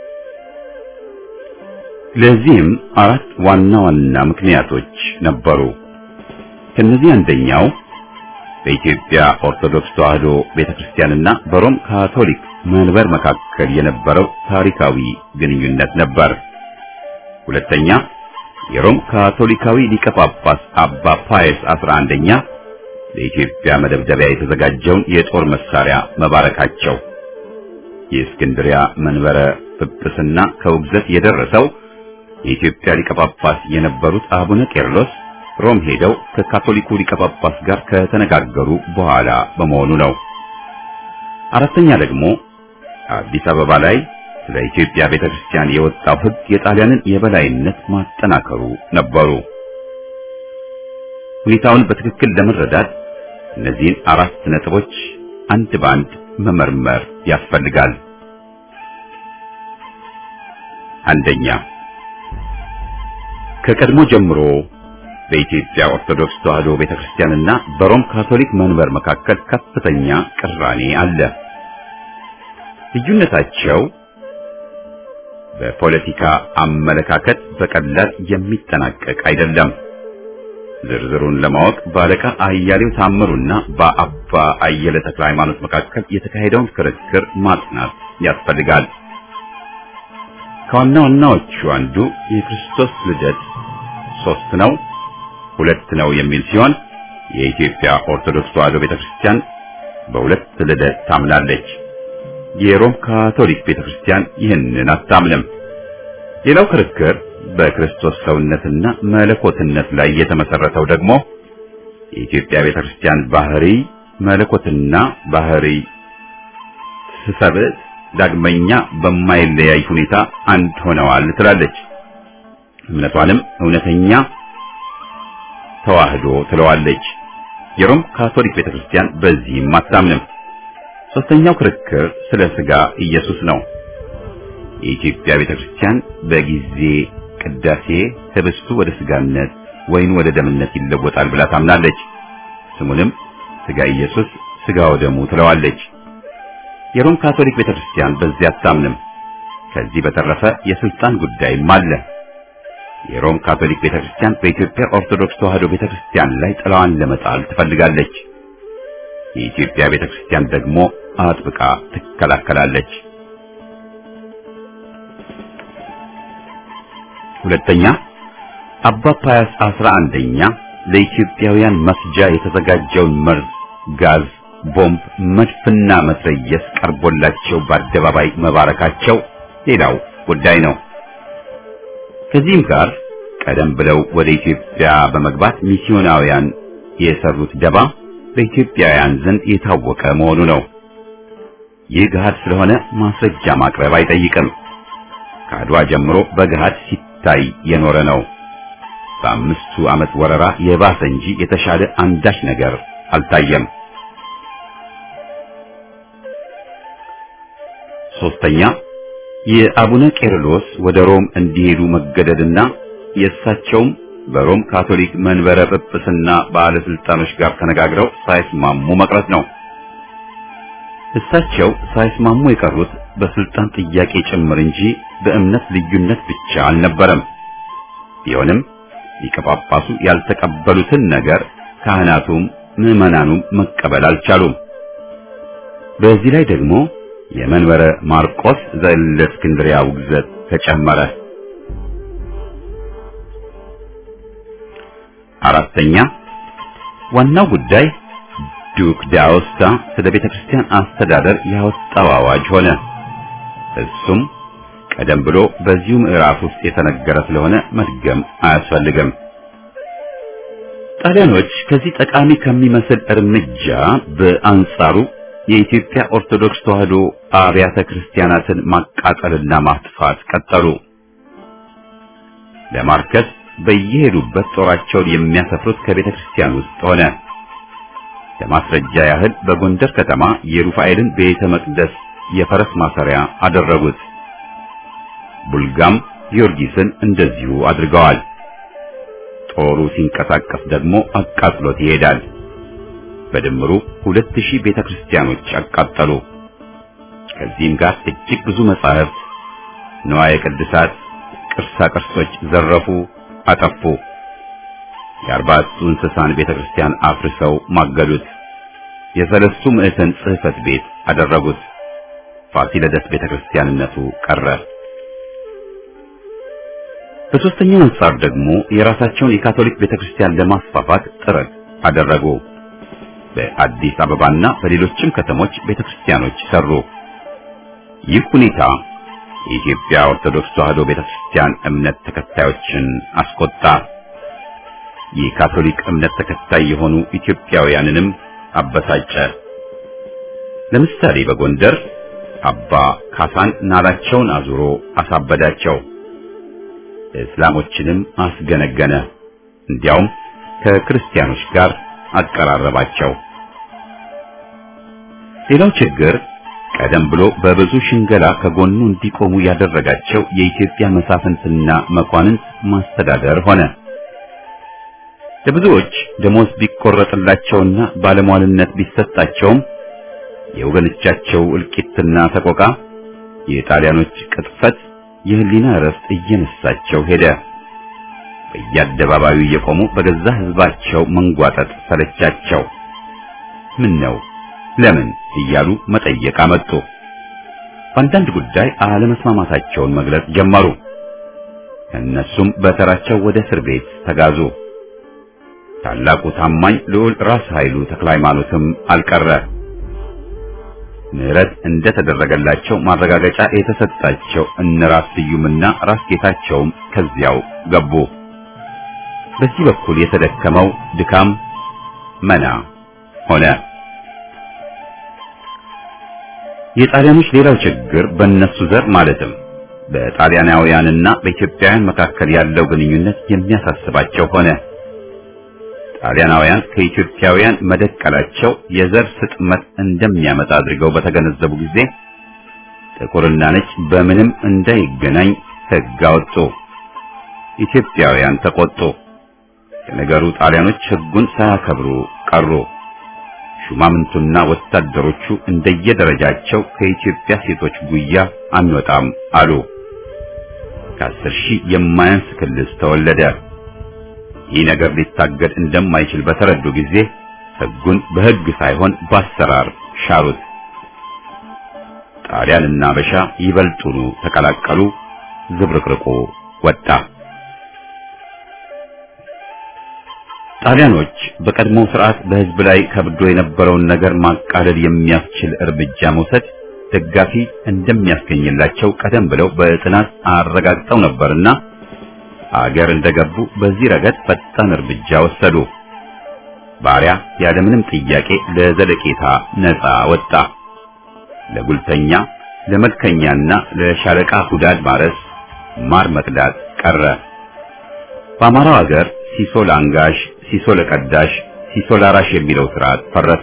ለዚህም አራት ዋና ዋና ምክንያቶች ነበሩ። ከነዚህ አንደኛው በኢትዮጵያ ኦርቶዶክስ ተዋሕዶ ቤተክርስቲያንና በሮም ካቶሊክ መንበር መካከል የነበረው ታሪካዊ ግንኙነት ነበር። ሁለተኛ የሮም ካቶሊካዊ ሊቀ ጳጳስ አባ ፓየስ 11ኛ ለኢትዮጵያ መደብደቢያ የተዘጋጀውን የጦር መሳሪያ መባረካቸው። የእስክንድሪያ መንበረ ጵጵስና ከውግዘት የደረሰው የኢትዮጵያ ሊቀ ጳጳስ የነበሩት አቡነ ቄርሎስ ሮም ሄደው ከካቶሊኩ ሊቀ ጳጳስ ጋር ከተነጋገሩ በኋላ በመሆኑ ነው። አራተኛ ደግሞ አዲስ አበባ ላይ ስለ ኢትዮጵያ ቤተክርስቲያን የወጣው ሕግ የጣሊያንን የበላይነት ማጠናከሩ ነበሩ። ሁኔታውን በትክክል ለመረዳት እነዚህን አራት ነጥቦች አንድ በአንድ መመርመር ያስፈልጋል። አንደኛ ከቀድሞ ጀምሮ በኢትዮጵያ ኦርቶዶክስ ተዋሕዶ ቤተክርስቲያንና በሮም ካቶሊክ መንበር መካከል ከፍተኛ ቅራኔ አለ። ልዩነታቸው በፖለቲካ አመለካከት በቀላል የሚጠናቀቅ አይደለም። ዝርዝሩን ለማወቅ በአለቃ አያሌው ታምሩና በአባ አየለ ተክለ ሃይማኖት መካከል የተካሄደውን ክርክር ማጥናት ያስፈልጋል። ከዋና ዋናዎቹ አንዱ የክርስቶስ ልደት ሶስት ነው ሁለት ነው የሚል ሲሆን የኢትዮጵያ ኦርቶዶክስ ተዋሕዶ ቤተክርስቲያን በሁለት ልደት ታምናለች። የሮም ካቶሊክ ቤተክርስቲያን ይህንን አታምንም። ሌላው ክርክር በክርስቶስ ሰውነትና መለኮትነት ላይ የተመሰረተው ደግሞ የኢትዮጵያ ቤተክርስቲያን ባህሪ መለኮትና ባህሪ ስሰብእ ዳግመኛ በማይለያይ ሁኔታ አንድ ሆነዋል ትላለች። እምነቷንም እውነተኛ ተዋህዶ ትለዋለች። የሮም ካቶሊክ ቤተክርስቲያን በዚህም አታምንም። ሶስተኛው ክርክር ስለ ስጋ ኢየሱስ ነው። የኢትዮጵያ ቤተክርስቲያን በጊዜ ቅዳሴ ህብስቱ ወደ ስጋነት ወይን ወደ ደምነት ይለወጣል ብላ ታምናለች። ስሙንም ስጋ ኢየሱስ ስጋ ወደሙ ትለዋለች። የሮም ካቶሊክ ቤተክርስቲያን በዚህ አታምንም። ከዚህ በተረፈ የስልጣን ጉዳይም አለ። የሮም ካቶሊክ ቤተክርስቲያን በኢትዮጵያ ኦርቶዶክስ ተዋሕዶ ቤተክርስቲያን ላይ ጥላዋን ለመጣል ትፈልጋለች። የኢትዮጵያ ቤተክርስቲያን ደግሞ አጥብቃ ትከላከላለች። ሁለተኛ አባ ፓያስ አስራ አንደኛ ለኢትዮጵያውያን መስጃ የተዘጋጀውን መርዝ፣ ጋዝ፣ ቦምብ፣ መድፍና መትረየስ ቀርቦላቸው በአደባባይ መባረካቸው ሌላው ጉዳይ ነው። ከዚህም ጋር ቀደም ብለው ወደ ኢትዮጵያ በመግባት ሚስዮናውያን የሰሩት ደባ በኢትዮጵያውያን ዘንድ የታወቀ መሆኑ ነው። ይህ ገሃድ ስለሆነ ማስረጃ ማቅረብ አይጠይቅም። ከአድዋ ጀምሮ በገሃድ ሲታይ የኖረ ነው። በአምስቱ ዓመት ወረራ የባሰ እንጂ የተሻለ አንዳች ነገር አልታየም። ሶስተኛ የአቡነ ቄርሎስ ወደ ሮም እንዲሄዱ መገደድና የእሳቸውም በሮም ካቶሊክ መንበረ ጵጵስና ባለስልጣኖች ጋር ተነጋግረው ሳይስማሙ መቅረት ነው። እሳቸው ሳይስማሙ የቀሩት በስልጣን ጥያቄ ጭምር እንጂ በእምነት ልዩነት ብቻ አልነበረም። ቢሆንም ሊቀ ጳጳሱ ያልተቀበሉትን ነገር ካህናቱም ምዕመናኑም መቀበል አልቻሉም። በዚህ ላይ ደግሞ የመንበረ ማርቆስ ዘእለእስክንድርያ ውግዘት ተጨመረ። አራተኛ ዋናው ጉዳይ ዱክ ዳውስታ ስለ ቤተ ክርስቲያን አስተዳደር ያወጣው አዋጅ ሆነ። እሱም ቀደም ብሎ በዚሁ ምዕራፍ ውስጥ የተነገረ ስለሆነ መድገም አያስፈልግም። ጣሊያኖች ከዚህ ጠቃሚ ከሚመስል እርምጃ በአንጻሩ የኢትዮጵያ ኦርቶዶክስ ተዋሕዶ አብያተ ክርስቲያናትን ማቃጠልና ማጥፋት ቀጠሉ። ለማርከስ በየሄዱበት ጦራቸውን የሚያሰፍሩት ከቤተ ክርስቲያን ውስጥ ሆነ። ለማስረጃ ያህል በጎንደር ከተማ የሩፋኤልን ቤተ መቅደስ የፈረስ ማሰሪያ አደረጉት። ቡልጋም ጊዮርጊስን እንደዚሁ አድርገዋል። ጦሩ ሲንቀሳቀስ ደግሞ አቃጥሎት ይሄዳል። በድምሩ ሁለት ሺህ ቤተ ክርስቲያኖች አቃጠሉ። ከዚህም ጋር እጅግ ብዙ መጻሕፍት፣ ንዋየ ቅድሳት፣ ቅርሳ ቅርሶች ዘረፉ፣ አጠፉ። የአርባዕቱ እንስሳን ቤተ ክርስቲያን አፍርሰው ማገዱት። የሰለስቱ ምዕተን ጽሕፈት ቤት አደረጉት። ፋሲለደስ ቤተ ክርስቲያንነቱ ቀረ። በሦስተኛው አንጻር ደግሞ የራሳቸውን የካቶሊክ ቤተ ክርስቲያን ለማስፋፋት ጥረት አደረጉ። በአዲስ አበባና በሌሎችም ከተሞች ቤተ ክርስቲያኖች ሰሩ። ይህ ሁኔታ የኢትዮጵያ ኦርቶዶክስ ተዋሕዶ ቤተ ክርስቲያን እምነት ተከታዮችን አስቆጣ። የካቶሊክ እምነት ተከታይ የሆኑ ኢትዮጵያውያንንም አበሳጨ። ለምሳሌ በጎንደር አባ ካሳን ናላቸውን አዙሮ አሳበዳቸው። እስላሞችንም አስገነገነ። እንዲያውም ከክርስቲያኖች ጋር አቀራረባቸው። ሌላው ችግር ቀደም ብሎ በብዙ ሽንገላ ከጎኑ እንዲቆሙ ያደረጋቸው የኢትዮጵያ መሳፍንትና መኳንንት ማስተዳደር ሆነ። ለብዙዎች ደሞዝ ቢቆረጥላቸውና ባለሟልነት ቢሰጣቸውም የወገኖቻቸው እልቂትና ሰቆቃ፣ የጣሊያኖች ቅጥፈት የህሊና እረፍት እየነሳቸው ሄደ። በየአደባባዩ እየቆሙ በገዛ ህዝባቸው መንጓጠጥ ሰለቻቸው። ምን ነው ለምን እያሉ መጠየቅ አመጡ። በአንዳንድ ጉዳይ አለመስማማታቸውን መግለጽ ጀመሩ። እነሱም በተራቸው ወደ እስር ቤት ተጋዙ። ታላቁ ታማኝ ልዑል ራስ ኃይሉ ተክለ ሃይማኖትም አልቀረ። ምህረት እንደተደረገላቸው ማረጋገጫ የተሰጣቸው እነ ራስ ስዩምና ራስ ጌታቸውም ከዚያው ገቡ። በዚህ በኩል የተደከመው ድካም መና ሆነ። የጣሊያኖች ሌላው ችግር በእነሱ ዘር ማለትም በጣሊያናውያንና በኢትዮጵያውያን መካከል ያለው ግንኙነት የሚያሳስባቸው ሆነ። ጣሊያናውያን ከኢትዮጵያውያን መደቀላቸው የዘር ስጥመት እንደሚያመጣ አድርገው በተገነዘቡ ጊዜ ጥቁርና ነጭ በምንም እንዳይገናኝ ሕግ አወጡ። ኢትዮጵያውያን ተቆጡ። የነገሩ ጣሊያኖች ሕጉን ሳያከብሩ ቀሩ። ሹማምንቱና ወታደሮቹ እንደየደረጃቸው ከኢትዮጵያ ሴቶች ጉያ አንወጣም አሉ። ከአስር ሺህ የማያንስ ክልስ ተወለደ። ይህ ነገር ሊታገድ እንደማይችል በተረዱ ጊዜ ሕጉን በሕግ ሳይሆን በአሰራር ሻሩት። ጣሊያንና አበሻ ይበልጡኑ ተቀላቀሉ። ዝብርቅርቁ ወጣ። ጣሊያኖች በቀድሞው ስርዓት በሕዝብ ላይ ከብዶ የነበረውን ነገር ማቃለል የሚያስችል እርምጃ መውሰድ ደጋፊ እንደሚያስገኝላቸው ቀደም ብለው በጥናት አረጋግጠው ነበርና አገር እንደገቡ በዚህ ረገድ ፈጣን እርምጃ ወሰዱ። ባሪያ ያለምንም ጥያቄ ለዘለቄታ ነፃ ወጣ። ለጉልተኛ፣ ለመልከኛና ለሻለቃ ሁዳድ ማረስ፣ ማር መቅዳት ቀረ። በአማራው አገር ሲሶ ለአንጋሽ፣ ሲሶ ለቀዳሽ፣ ሲሶ ላራሽ የሚለው ስርዓት ፈረሰ።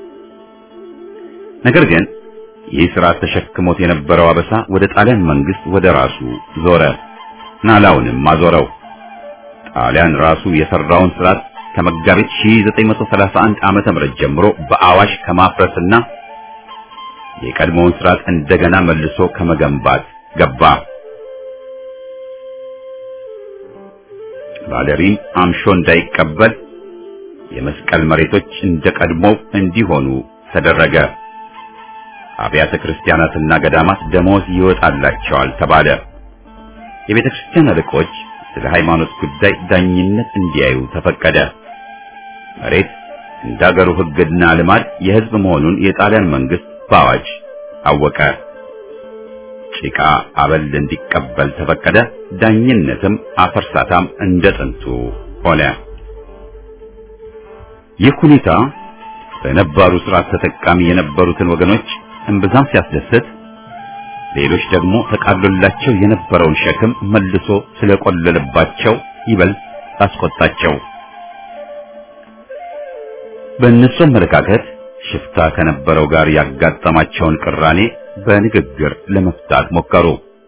ነገር ግን ይህ ስርዓት ተሸክሞት የነበረው አበሳ ወደ ጣሊያን መንግስት ወደ ራሱ ዞረ። ናላውንም አዞረው። ጣሊያን ራሱ የሰራውን ስርዓት ከመጋቢት 1931 ዓመተ ምህረት ጀምሮ በአዋሽ ከማፍረስና የቀድሞውን ስርዓት እንደገና መልሶ ከመገንባት ገባ። ባለሪም አምሾ እንዳይቀበል የመስቀል መሬቶች እንደ ቀድሞው እንዲሆኑ ተደረገ። አብያተ ክርስቲያናትና ገዳማት ደሞዝ ይወጣላቸዋል ተባለ። የቤተ ክርስቲያን አለቆች ስለ ሃይማኖት ጉዳይ ዳኝነት እንዲያዩ ተፈቀደ። መሬት እንደ አገሩ ሕግና ልማድ የሕዝብ መሆኑን የጣሊያን መንግስት በአዋጅ አወቀ። ጭቃ አበል እንዲቀበል ተፈቀደ። ዳኝነትም አፈርሳታም እንደ ጥንቱ ሆነ። ይህ ሁኔታ በነባሩ ስርዓት ተጠቃሚ የነበሩትን ወገኖች እምብዛም ሲያስደስት ሌሎች ደግሞ ተቃሎላቸው የነበረውን ሸክም መልሶ ስለቆለለባቸው ይበልጥ አስቆጣቸው። በእነሱ አመለካከት ሽፍታ ከነበረው ጋር ያጋጠማቸውን ቅራኔ በንግግር ለመፍታት ሞከሩ።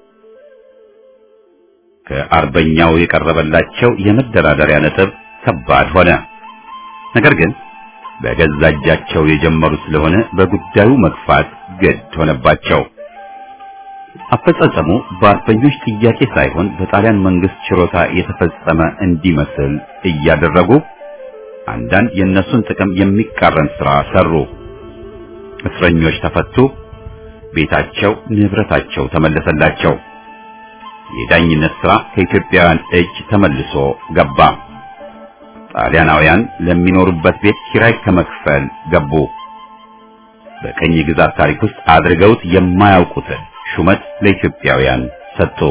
ከአርበኛው የቀረበላቸው የመደራደሪያ ነጥብ ከባድ ሆነ። ነገር ግን በገዛ እጃቸው የጀመሩ ስለሆነ በጉዳዩ መግፋት ግድ ሆነባቸው። አፈጻጸሙ በአርበኞች ጥያቄ ሳይሆን በጣሊያን መንግስት ችሮታ የተፈጸመ እንዲመስል እያደረጉ አንዳንድ የእነሱን ጥቅም የሚቃረን ስራ ሰሩ። እስረኞች ተፈቱ፣ ቤታቸው፣ ንብረታቸው ተመለሰላቸው። የዳኝነት ስራ ከኢትዮጵያውያን እጅ ተመልሶ ገባ። ጣሊያናውያን ለሚኖሩበት ቤት ኪራይ ከመክፈል ገቡ። በቀኝ ግዛት ታሪክ ውስጥ አድርገውት የማያውቁትን ሹመት ለኢትዮጵያውያን ሰጡ።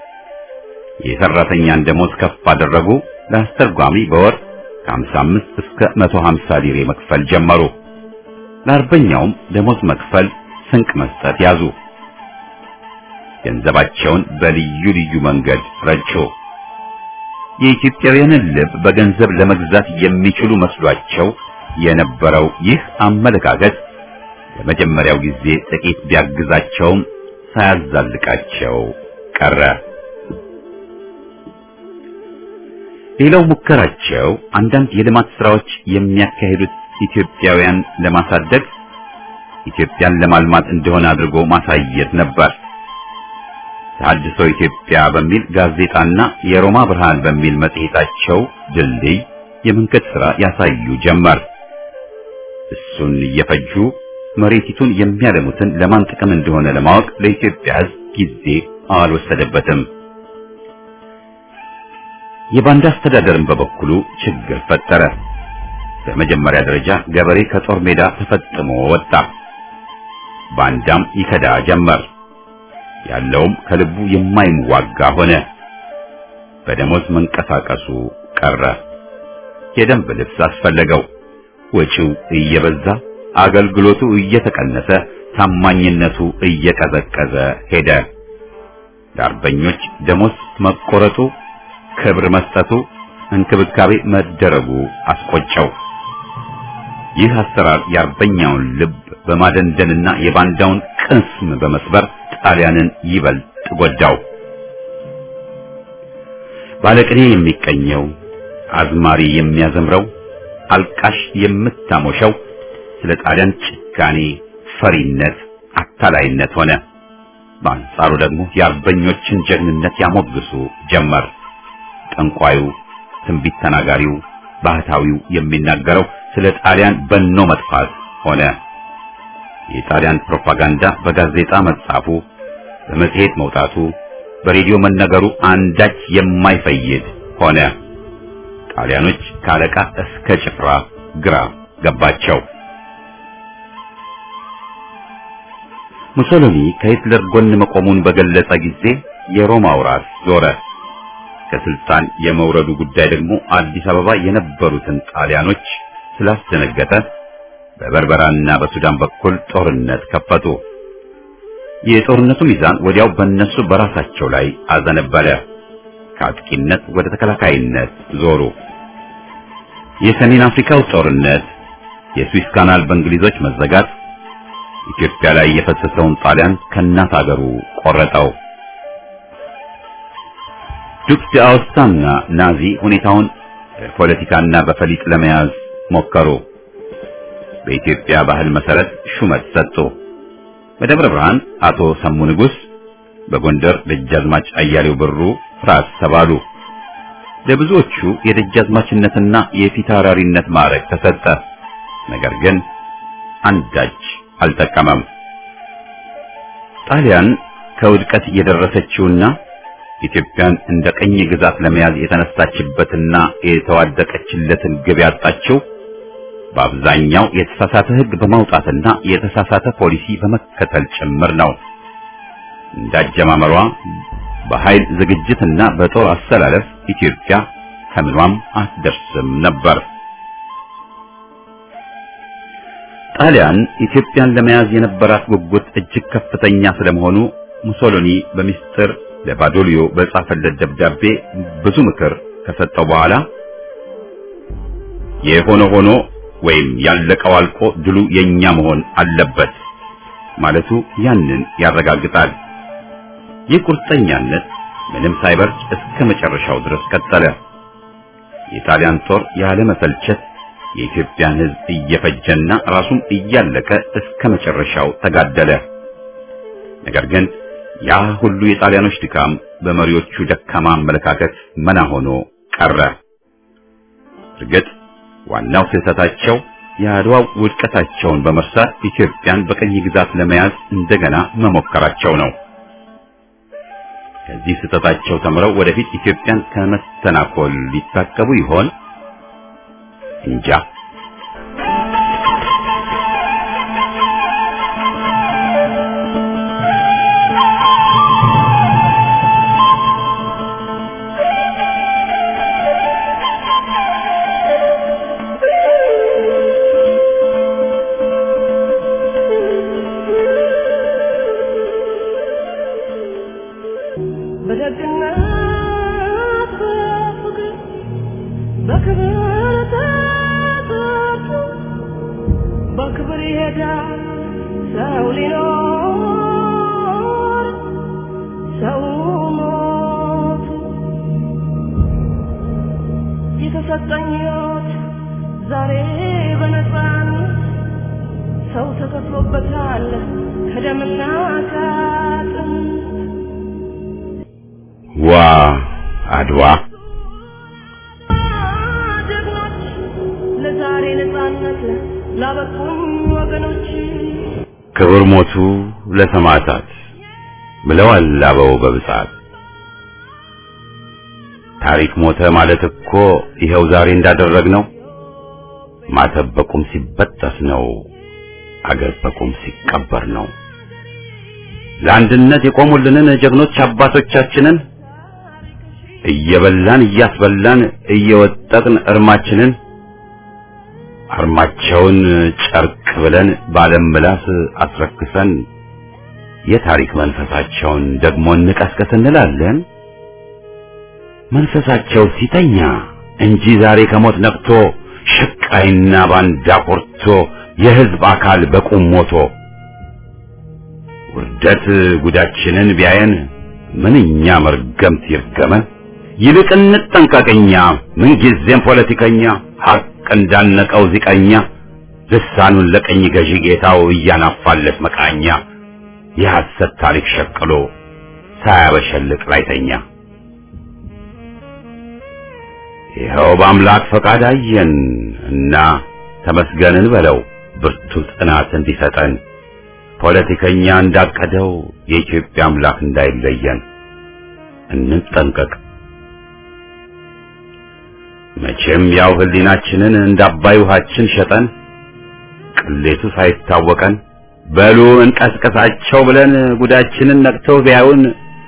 የሰራተኛን ደሞዝ ከፍ አደረጉ። ለአስተርጓሚ በወር ከ55 እስከ 150 ሊሬ መክፈል ጀመሩ። ለአርበኛውም ደሞዝ መክፈል፣ ስንቅ መስጠት ያዙ። ገንዘባቸውን በልዩ ልዩ መንገድ ረጩ። የኢትዮጵያውያንን ልብ በገንዘብ ለመግዛት የሚችሉ መስሏቸው የነበረው ይህ አመለካከት ለመጀመሪያው ጊዜ ጥቂት ቢያግዛቸውም ሳያዛልቃቸው ቀረ። ሌላው ሙከራቸው አንዳንድ የልማት ስራዎች የሚያካሂዱት ኢትዮጵያውያን ለማሳደግ ኢትዮጵያን ለማልማት እንደሆነ አድርጎ ማሳየት ነበር። ተሐድሶ ኢትዮጵያ በሚል ጋዜጣና የሮማ ብርሃን በሚል መጽሔታቸው ድልድይ የመንገድ ሥራ ያሳዩ ጀመር። እሱን እየፈጁ መሬቲቱን የሚያለሙትን ለማን ጥቅም እንደሆነ ለማወቅ ለኢትዮጵያ ሕዝብ ጊዜ አልወሰደበትም። የባንዳ አስተዳደርን በበኩሉ ችግር ፈጠረ። በመጀመሪያ ደረጃ ገበሬ ከጦር ሜዳ ተፈጥሞ ወጣ። ባንዳም ይከዳ ጀመር። ያለውም ከልቡ የማይዋጋ ሆነ። በደሞዝ መንቀሳቀሱ ቀረ። የደንብ ልብስ አስፈለገው። ወጪው እየበዛ አገልግሎቱ እየተቀነሰ ታማኝነቱ እየቀዘቀዘ ሄደ። ለአርበኞች ደሞዝ መቆረጡ፣ ክብር መስጠቱ፣ እንክብካቤ መደረጉ አስቆጨው። ይህ አሰራር የአርበኛውን ልብ በማደንደንና የባንዳውን ቅስም በመስበር ጣሊያንን ይበልጥ ጎዳው። ባለቅኔ የሚቀኘው፣ አዝማሪ የሚያዘምረው፣ አልቃሽ የምታሞሸው ስለ ጣሊያን ጭካኔ፣ ፈሪነት፣ አታላይነት ሆነ። በአንጻሩ ደግሞ የአርበኞችን ጀግንነት ያሞግሱ ጀመር። ጠንቋዩ፣ ትንቢት ተናጋሪው፣ ባህታዊው የሚናገረው ስለ ጣሊያን በኖ መጥፋት ሆነ። የጣሊያን ፕሮፓጋንዳ በጋዜጣ መጻፉ፣ በመጽሔት መውጣቱ፣ በሬዲዮ መነገሩ አንዳች የማይፈይድ ሆነ። ጣሊያኖች ከአለቃ እስከ ጭፍራ ግራ ገባቸው። ሙሶሎኒ ከሂትለር ጎን መቆሙን በገለጸ ጊዜ የሮማው ራስ ዞረ። ከስልጣን የመውረዱ ጉዳይ ደግሞ አዲስ አበባ የነበሩትን ጣሊያኖች ስላስደነገጠ በበርበራና በሱዳን በኩል ጦርነት ከፈቱ። የጦርነቱ ሚዛን ወዲያው በእነሱ በራሳቸው ላይ አዘነበለ። ከአጥቂነት ወደ ተከላካይነት ዞሩ። የሰሜን አፍሪካው ጦርነት፣ የስዊስ ካናል በእንግሊዞች መዘጋት ኢትዮጵያ ላይ የፈሰሰውን ጣሊያን ከእናት አገሩ ቆረጠው። ዱክ ዳውስታና ናዚ ሁኔታውን በፖለቲካና በፈሊጥ ለመያዝ ሞከሩ። በኢትዮጵያ ባህል መሰረት ሹመት ሰጡ። በደብረ ብርሃን አቶ ሰሙ ንጉሥ፣ በጎንደር ደጃዝማች አያሌው ብሩ ራስ ተባሉ። ለብዙዎቹ የደጃዝማችነትና የፊታውራሪነት ማዕረግ ተሰጠ። ነገር ግን አንዳች አልጠቀመም። ጣሊያን ከውድቀት የደረሰችውና ኢትዮጵያን እንደ ቀኝ ግዛት ለመያዝ የተነሳችበትና የተዋደቀችለትን ግብ ያጣችው በአብዛኛው የተሳሳተ ሕግ በማውጣትና የተሳሳተ ፖሊሲ በመከተል ጭምር ነው። እንዳጀማመሯ በኃይል ዝግጅትና በጦር አሰላለፍ ኢትዮጵያ ከምኗም አትደርስም ነበር። ጣሊያን ኢትዮጵያን ለመያዝ የነበራት ጉጉት እጅግ ከፍተኛ ስለመሆኑ ሙሶሎኒ በሚስጥር ለባዶሊዮ በጻፈለት ደብዳቤ ብዙ ምክር ከሰጠው በኋላ የሆነ ሆኖ ወይም ያለቀው አልቆ ድሉ የኛ መሆን አለበት ማለቱ ያንን ያረጋግጣል። ይህ ቁርጠኛነት ምንም ሳይበርድ እስከ መጨረሻው ድረስ ቀጠለ። የጣሊያን ጦር ያለ መሰልቸት የኢትዮጵያን ሕዝብ እየፈጀና ራሱም እያለቀ እስከ መጨረሻው ተጋደለ። ነገር ግን ያ ሁሉ የጣሊያኖች ድካም በመሪዎቹ ደካማ አመለካከት መና ሆኖ ቀረ። እርግጥ ዋናው ስህተታቸው የአድዋው ውድቀታቸውን በመርሳት ኢትዮጵያን በቀኝ ግዛት ለመያዝ እንደገና መሞከራቸው ነው። ከዚህ ስህተታቸው ተምረው ወደፊት ኢትዮጵያን ከመስተናኮል ሊታቀቡ ይሆን? እንጃ። በደግነት በፍቅር በክብር ተጠርቶ በክብር ይሄዳል ሰው ሊኖር ሰው ሞቱ የተሰጠኝ ሕይወት ዛሬ በነፃነት ሰው ተከፍሎበታል ከደምና ከአጥንት ዋ አድዋ ጀግኖች ለዛሬ ነፃነት ላበቁን ወገኖች ክብር ሞቱ ለሰማዕታት ብለዋል አበው በብጻት ታሪክ ሞተ ማለት እኮ ይኸው ዛሬ እንዳደረግነው ማተብ በቁም ሲበጠስ ነው አገር በቁም ሲቀበር ነው ለአንድነት የቆሙልንን ጀግኖች አባቶቻችንን እየበላን እያስበላን እየወጠቅን እርማችንን አርማቸውን ጨርቅ ብለን ባለም ምላስ አስረክሰን የታሪክ መንፈሳቸውን ደግሞ እንቀስቀስ እንላለን። መንፈሳቸው ሲተኛ እንጂ ዛሬ ከሞት ነቅቶ ሽቃይና ባንዳ ኮርቶ የሕዝብ አካል በቁም ሞቶ ውርደት ጉዳችንን ቢያየን ምንኛ መርገምት ይርገመን። ይልቅ እንጠንቀቀኛ ምንጊዜም ፖለቲከኛ ሐቅ እንዳነቀው ዚቀኛ ልሳኑን ለቀኝ ገዢ ጌታው እያናፋለት መቃኛ የሐሰት ታሪክ ሸቅሎ ሳያበሸልቅ ላይተኛ ይኸው በአምላክ ፈቃድ አየን እና ተመስገንን በለው ብርቱ ጽናት እንዲሰጠን ፖለቲከኛ እንዳቀደው የኢትዮጵያ አምላክ እንዳይለየን እንጠንቀቅ። መቼም ያው ህሊናችንን እንደ አባይ ውሃችን ሸጠን ቅሌቱ ሳይታወቀን በሉ እንቀስቀሳቸው ብለን ጉዳችንን ነቅተው ቢያዩን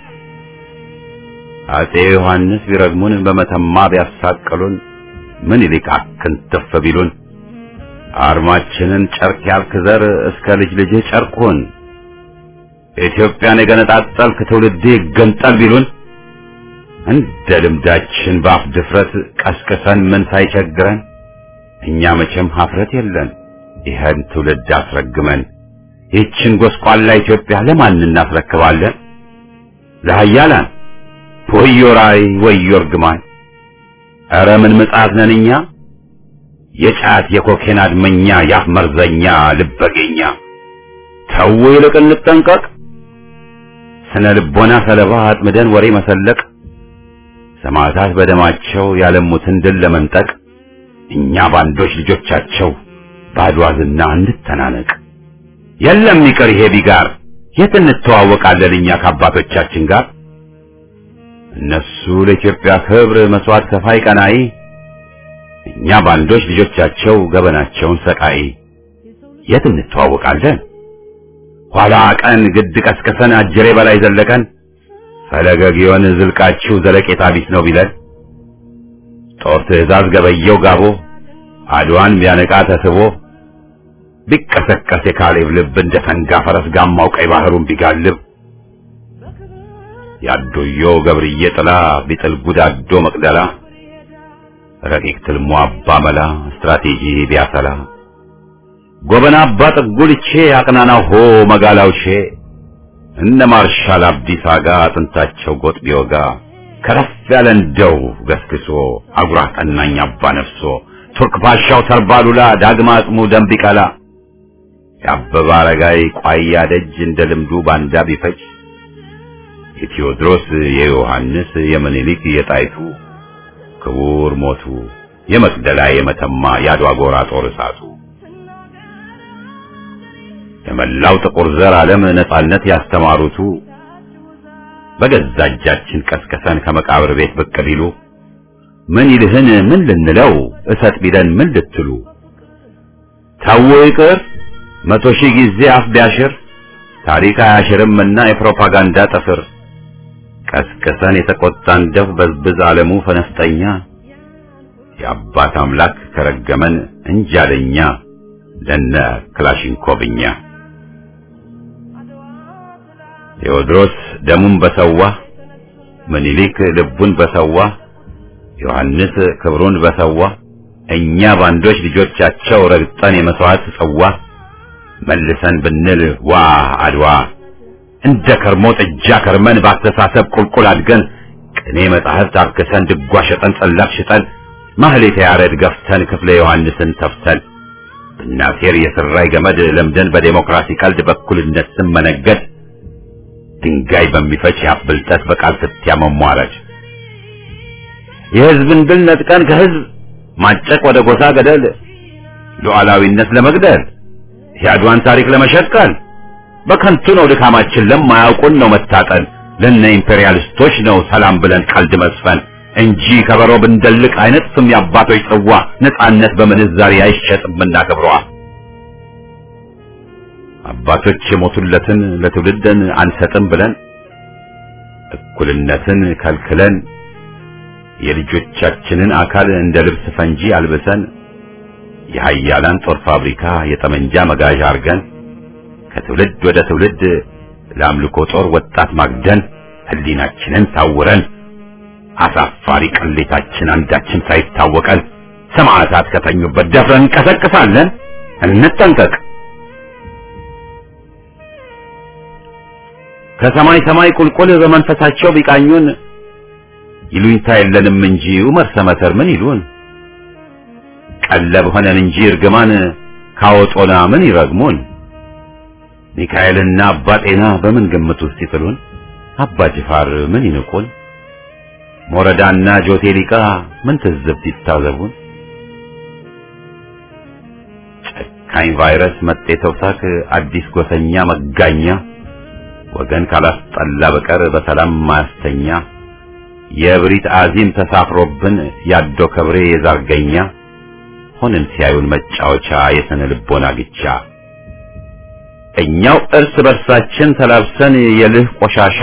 አጼ ዮሐንስ ቢረግሙን በመተማ ቢያሳቅሉን ምን ይልቅ አክንትፍ ቢሉን አርማችንን ጨርቅ ያልክ ዘር እስከ ልጅ ልጅህ ጨርቁን ኢትዮጵያን የገነጣጠልክ ትውልድ ይገንጠል ቢሉን እንደ ልምዳችን በአፍ ድፍረት ቀስቅሰን ምን ሳይቸግረን እኛ መቼም ሀፍረት የለን ይህን ትውልድ አስረግመን ይህችን ጎስቋላ ኢትዮጵያ ለማን እናስረክባለን? ለሀያላን ወዮ ራይ ወዮ እርግማን! ኧረ ምን ምጽአት ነን እኛ የጫት የኮኬን አድመኛ የአፍ መርዘኛ ልበገኛ ተው ይልቅ እንጠንቀቅ ስነ ልቦና ሰለባ አጥምደን ወሬ መሰለቅ ሰማዕታት በደማቸው ያለሙትን ድል ለመንጠቅ እኛ ባንዶች ልጆቻቸው ባድዋ ዝና እንተናነቅ የለም ይቅር ይሄ ቢጋር የት እንተዋወቃለን እኛ ከአባቶቻችን ጋር እነሱ ለኢትዮጵያ ክብር መስዋዕት ከፋይ ቀናኢ እኛ ባንዶች ልጆቻቸው ገበናቸውን ሰቃይ የት እንተዋወቃለን ኋላ ቀን ግድ ቀስቅሰን አጀሬ በላይ ዘለቀን ፈለገ ጊዮን ዝልቃችሁ ዘለቄታ ቢስ ነው ቢለን ጦር ትእዛዝ ገበየው ጋቦ አድዋን ቢያነቃ ተስቦ ቢቀሰቀስ የካሌብ ልብ እንደ ፈንጋ ፈረስ ጋማው ቀይ ባህሩን ቢጋልብ ያዶዮ ገብርዬ ጥላ ቢጥል ጉዳዶ መቅደላ ረቂቅ ትልሞ አባ መላ ስትራቴጂ ቢያሰላ ጎበና አባ ጥጉልቼ አቅናናው ሆ መጋላውሼ እነ ማርሻል አብዲሳ ጋ አጥንታቸው ጎጥ ቢወጋ ከረፍ ያለ እንደው ገስግሶ አጉራ ቀናኝ አባ ነፍሶ ቱርክ ፓሻው ተርባሉላ ዳግማ አጽሙ ደም ቢቀላ የአበባ አረጋይ ቋያ ደጅ እንደ ልምዱ ባንዳ ቢፈጅ የቴዎድሮስ የዮሐንስ የምኒልክ የጣይቱ ክቡር ሞቱ የመቅደላ የመተማ የአድዋ ጎራ ጦር እሳቱ የመላው ጥቁር ዘር ዓለም ነጻነት ያስተማሩቱ በገዛ እጃችን ቀስቀሰን ከመቃብር ቤት ብቅ ቢሉ ምን ይልህን ምን ልንለው እሰጥ ቢለን ምን ልትሉ ታዎ ይቅር መቶ ሺህ ጊዜ አፍ ቢያሽር ታሪክ አያሽርምና የፕሮፓጋንዳ ጥፍር ቀስቅሰን የተቆጣን ደፍ በዝብዝ ዓለሙ ፈነፍጠኛ የአባት አምላክ ከረገመን እንጃለኛ ለነ ክላሽንኮቭኛ ቴዎድሮስ ደሙን በሰዋ ምኒልክ ልቡን በሰዋ ዮሐንስ ክብሩን በሰዋ እኛ ባንዶች ልጆቻቸው ረግጠን የመስዋዕት ጽዋ መልሰን ብንል ዋ አድዋ እንደ ከርሞ ጥጃ ከርመን ባስተሳሰብ ቁልቁል አድገን ቅኔ መጻሕፍት አርክሰን ድጓ ሸጠን ጸላፍ ሽጠን ማህሌተ ያሬድ ገፍተን ክፍለ ዮሐንስን ተፍተን ብናሴር የስራይ ገመድ ለምደን በዴሞክራሲ ቀልድ በኩልነት ስም መነገድ ድንጋይ በሚፈጭ ያብልጠት በቃል ስትያ መሟረድ የህዝብን ድል ነጥቀን ከህዝብ ማጨቅ ወደ ጎሳ ገደል ሉዓላዊነት ለመግደል የአድዋን ታሪክ ለመሸቀል በከንቱ ነው ድካማችን ለማያውቁን ነው መታጠል ለነ ኢምፔሪያሊስቶች ነው ሰላም ብለን ቀልድ መስፈን እንጂ ከበሮ ብንደልቅ አይነት ስም የአባቶች ጽዋ ነጻነት በምንዛሬ አይሸጥምና ክብሯ አባቶች የሞቱለትን ለትውልድን አንሰጥም ብለን እኩልነትን ከልክለን የልጆቻችንን አካል እንደ ልብስ ፈንጂ አልብሰን የሀያላን ጦር ፋብሪካ የጠመንጃ መጋዣ አርገን ከትውልድ ወደ ትውልድ ለአምልኮ ጦር ወጣት ማግደን ህሊናችንን ታውረን አሳፋሪ ቅሌታችን አንዳችን ሳይታወቀን ሰማዕታት ከተኙበት ደፍረን እንቀሰቅሳለን። እንጠንቀቅ። ከሰማይ ሰማይ ቁልቁል በመንፈሳቸው ቢቃኙን ይሉኝታ የለንም እንጂ ዑመር ሰመተር ምን ይሉን? ቀለብ ሆነን እንጂ እርግማን ካወጦና ምን ይረግሙን? ሚካኤልና አባ ጤና በምን ግምት ውስጥ ይጥሉን? አባ ጅፋር ምን ይንቁን? ሞረዳና ጆቴሊቃ ምን ትዝብት ይታዘቡን? ጨካኝ ቫይረስ መጤ ተውሳክ አዲስ ጎሰኛ መጋኛ ወገን ካላስጠላ በቀር በሰላም ማያስተኛ የእብሪት አዚም ተሳፍሮብን ያዶ ከብሬ የዛርገኛ ሆነን ሲያዩን መጫወቻ የስነ ልቦና ግቻ እኛው እርስ በርሳችን ተላብሰን የልህ ቆሻሻ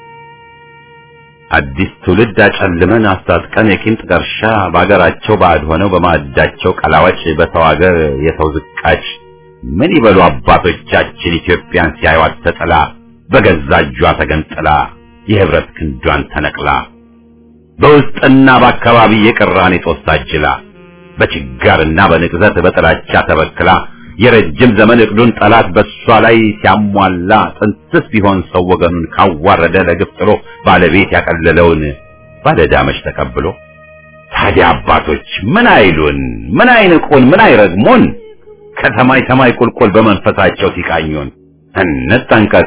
አዲስ ትውልድ አጨልመን አስታጥቀን የቂም ጥቀርሻ በአገራቸው ባዕድ ሆነው በማዕዳቸው ቀላዋጭ በሰው አገር የሰው ዝቃጭ ምን ይበሉ አባቶቻችን ኢትዮጵያን ሲያዩት ተጥላ በገዛ እጇ ተገንጥላ የህብረት ክንዷን ተነቅላ በውስጥና በአካባቢ የቅራኔ ጦስ ታጅላ በችጋርና በንቅዘት በጥላቻ ተበክላ የረጅም ዘመን እቅዱን ጠላት በሷ ላይ ሲያሟላ ጥንትስ ቢሆን ሰው ወገኑን ካዋረደ ለግፍ ጥሎ ባለቤት ያቀለለውን ባለዳመች ተቀብሎ ታዲያ አባቶች ምን አይሉን? ምን አይንቁን? ምን አይረግሙን? ከሰማይ ሰማይ ቁልቁል በመንፈሳቸው ሲቃኙን እንጠንቀቅ።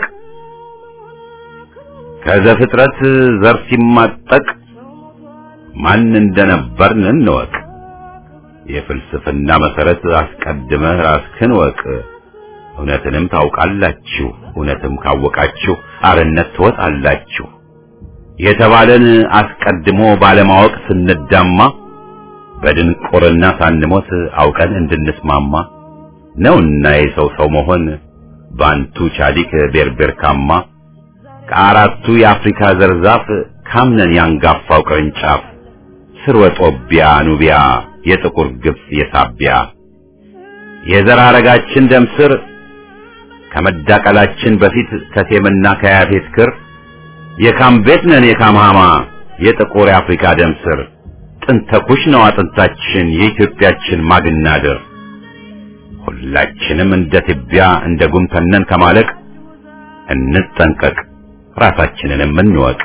ከዘፍጥረት ዘር ሲማጠቅ ማን እንደነበርን እንወቅ። የፍልስፍና መሰረት አስቀድመህ ራስህን ወቅ። እውነትንም ታውቃላችሁ፣ እውነትም ካወቃችሁ አርነት ትወጣላችሁ የተባለን አስቀድሞ ባለማወቅ ስንዳማ በድንቁርና ሳንሞት አውቀን እንድንስማማ ነውና የሰው ሰው መሆን ባንቱ ቻሊክ ቤርቤርካማ ከአራቱ የአፍሪካ ዘርዛፍ ካምነን ያንጋፋው ቅርንጫፍ ስርወ ጦቢያ ኑቢያ የጥቁር ግብጽ የሳቢያ የዘር ሐረጋችን ደም ስር ከመዳቀላችን በፊት ከሴምና ከያፌት ክር የካም ቤት ነን የካም ሃማ የጥቁር የአፍሪካ ደም ስር ጥንተ ኩሽ ነው አጥንታችን የኢትዮጵያችን ማግናድር ሁላችንም እንደ ትቢያ እንደ ጉም ተነን ከማለቅ እንጠንቀቅ ራሳችንንም እንወቅ።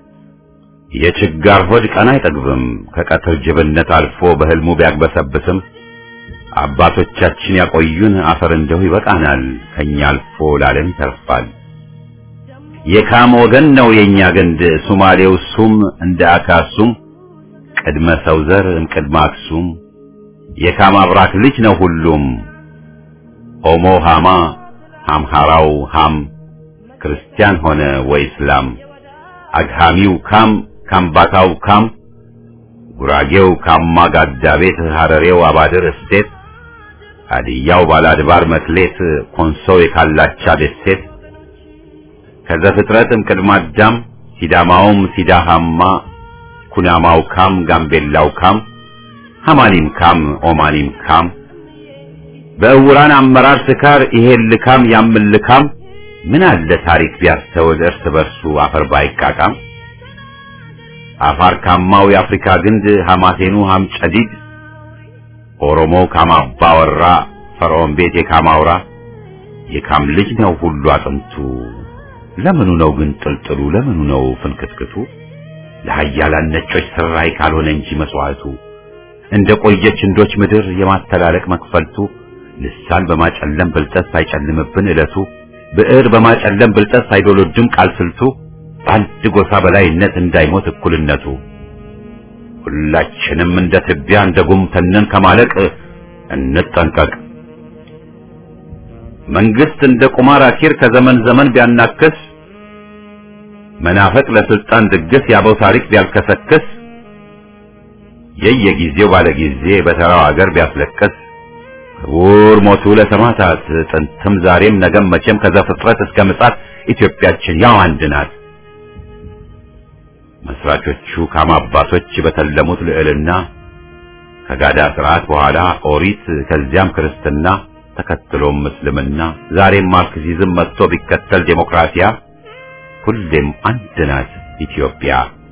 የችጋር ሆድ ቀን አይጠግብም ከቀትር ጅብነት አልፎ በህልሙ ቢያግበሰብስም አባቶቻችን ያቆዩን አፈር እንደው ይበቃናል ከኛ አልፎ ለዓለም ይተርፋል። የካም ወገን ነው የኛ ገንድ ሱማሌው ሱም እንደ አካሱም ቅድመ ሰው ዘር እምቅድመ አክሱም የካም አብራክ ልጅ ነው ሁሉም ኦሞ ሃማ ሃምሃራው ሃም ክርስቲያን ሆነ ወይ እስላም አግሃሚው ካም ካምባታው ካም ጉራጌው ካማ ጋዳ ቤት ሐረሬው አባድር እስቴት ሀዲያው ባላድባር መክሌት ኮንሶው የካላቻ ደሴት ከዘፍጥረትም ቅድመ አዳም ሲዳማውም ሲዳሃማ ኩናማው ካም ጋምቤላው ካም ሐማኒም ካም ኦማኒም ካም በእውራን አመራር ስካር ይሄን ልካም ያምን ልካም ምን አለ ታሪክ ቢያስተውል እርስ በርሱ አፈር ባይቃቃም አፋር ካማው የአፍሪካ ግንድ ሐማሴኑ ሐምጨዲድ ኦሮሞ ካማባ ወራ ፈርዖን ቤት የካማውራ የካም ልጅ ነው ሁሉ አጥንቱ ለምኑ ነው ግን ጥልጥሉ ለምኑ ነው ፍንክትክቱ ለሀያላን ነጮች ስራይ ካልሆነ እንጂ መስዋዕቱ እንደ ቆየች እንዶች ምድር የማስተላለቅ መክፈልቱ ልሳን በማጨለም ብልጠት ሳይጨልምብን ዕለቱ ብዕር በማጨለም ብልጠት ሳይዶሎድም ቃል ስልቱ በአንድ ጎሳ በላይነት እንዳይሞት እኩልነቱ ሁላችንም እንደ ትቢያ እንደ ጉም ተነን ከማለቅ እንጠንቀቅ። መንግስት እንደ ቁማር አኪር ከዘመን ዘመን ቢያናክስ መናፈቅ ለስልጣን ድግስ ያበው ታሪክ ቢያልከሰክስ የየጊዜው ባለጊዜ በተራው አገር ቢያስለቅስ ክቡር ሞቱ ለሰማዕታት ጥንትም ዛሬም ነገም መቼም ከዘፍጥረት እስከ ምጽአት ኢትዮጵያችን ያው አንድ ናት። መስራቾቹ ካማ አባቶች በተለሙት ልዕልና ከጋዳ ስርዓት በኋላ ኦሪት ከዚያም ክርስትና ተከትሎም እስልምና ዛሬም ማርክሲዝም መጥቶ ቢከተል ዴሞክራሲያ ሁሌም አንድ ናት ኢትዮጵያ።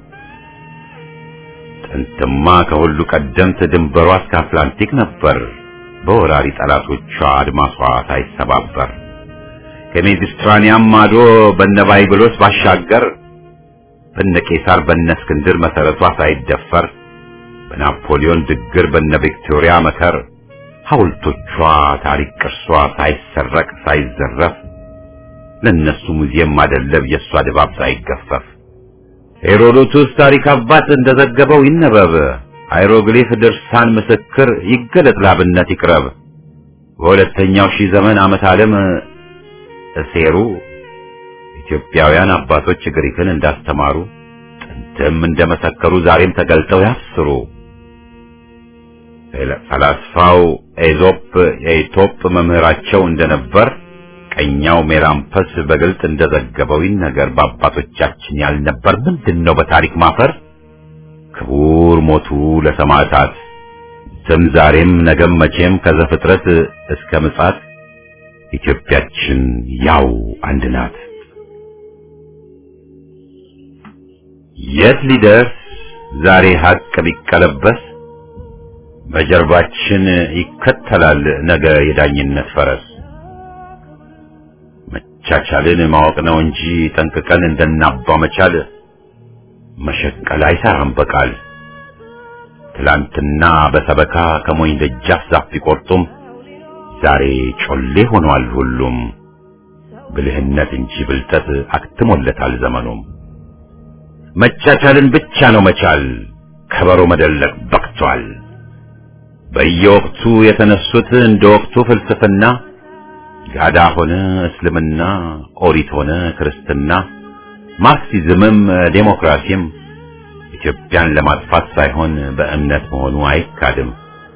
ጥንትማ ከሁሉ ቀደምት ድንበሯ እስከ አትላንቲክ ነበር በወራሪ ጠላቶቿ አድማሷ ሳይሰባበር ከሜዲትራኒያን ማዶ በነ ባይብሎስ ባሻገር በነ ቄሳር በነ እስክንድር መሰረቷ ሳይደፈር በናፖሊዮን ድግር በነ ቪክቶሪያ መከር ሐውልቶቿ ታሪክ ቅርሷ ሳይሰረቅ ሳይዘረፍ ለነሱ ሙዚየም ማደለብ የእሷ ድባብ ሳይገፈፍ ሄሮዶቱስ ታሪክ አባት እንደዘገበው ይነበብ ሃይሮግሊፍ ድርሳን ምስክር ይገለጥ ላብነት ይቅረብ በሁለተኛው ሺህ ዘመን ዓመት ዓለም እሴሩ ኢትዮጵያውያን አባቶች ግሪክን እንዳስተማሩ ጥንትም እንደመሰከሩ ዛሬም ተገልጠው ያስሩ። ፈላስፋው ኤዞፕ የኢቶፕ መምህራቸው እንደነበር ቀኛው ሜራምፐስ በግልጥ እንደዘገበው ይነገር በአባቶቻችን ያልነበር ምንድን ነው በታሪክ ማፈር? ክቡር ሞቱ ለሰማዕታት ስም ዛሬም ነገም መቼም ከዘፍጥረት እስከ ምጽአት ኢትዮጵያችን ያው አንድ ናት። የት ሊደርስ ዛሬ ሀቅ ቢቀለበስ በጀርባችን ይከተላል ነገ የዳኝነት ፈረስ። መቻቻልን ማወቅ ነው እንጂ ጠንቅቀን እንደናባ መቻል መሸቀል አይሰራም በቃል። ትላንትና በሰበካ ከሞኝ ደጃፍ ዛፍ ቢቆርጡም ዛሬ ጮሌ ሆኗል ሁሉም። ብልህነት እንጂ ብልጠት አክትሞለታል ዘመኑም። መቻቻልን ብቻ ነው መቻል፣ ከበሮ መደለቅ በቅቷል። በየወቅቱ የተነሱት እንደ ወቅቱ ፍልስፍና ጋዳ ሆነ እስልምና፣ ኦሪት ሆነ ክርስትና፣ ማርክሲዝምም ዴሞክራሲም ኢትዮጵያን ለማጥፋት ሳይሆን በእምነት መሆኑ አይካድም።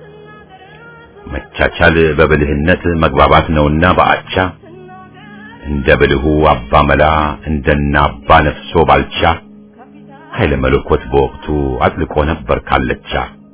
መቻቻል በብልህነት መግባባት ነውና በአቻ እንደ ብልሁ አባ መላ እንደና አባ ነፍሶ ባልቻ ኃይለ መለኮት በወቅቱ አጥልቆ ነበር ካለቻ።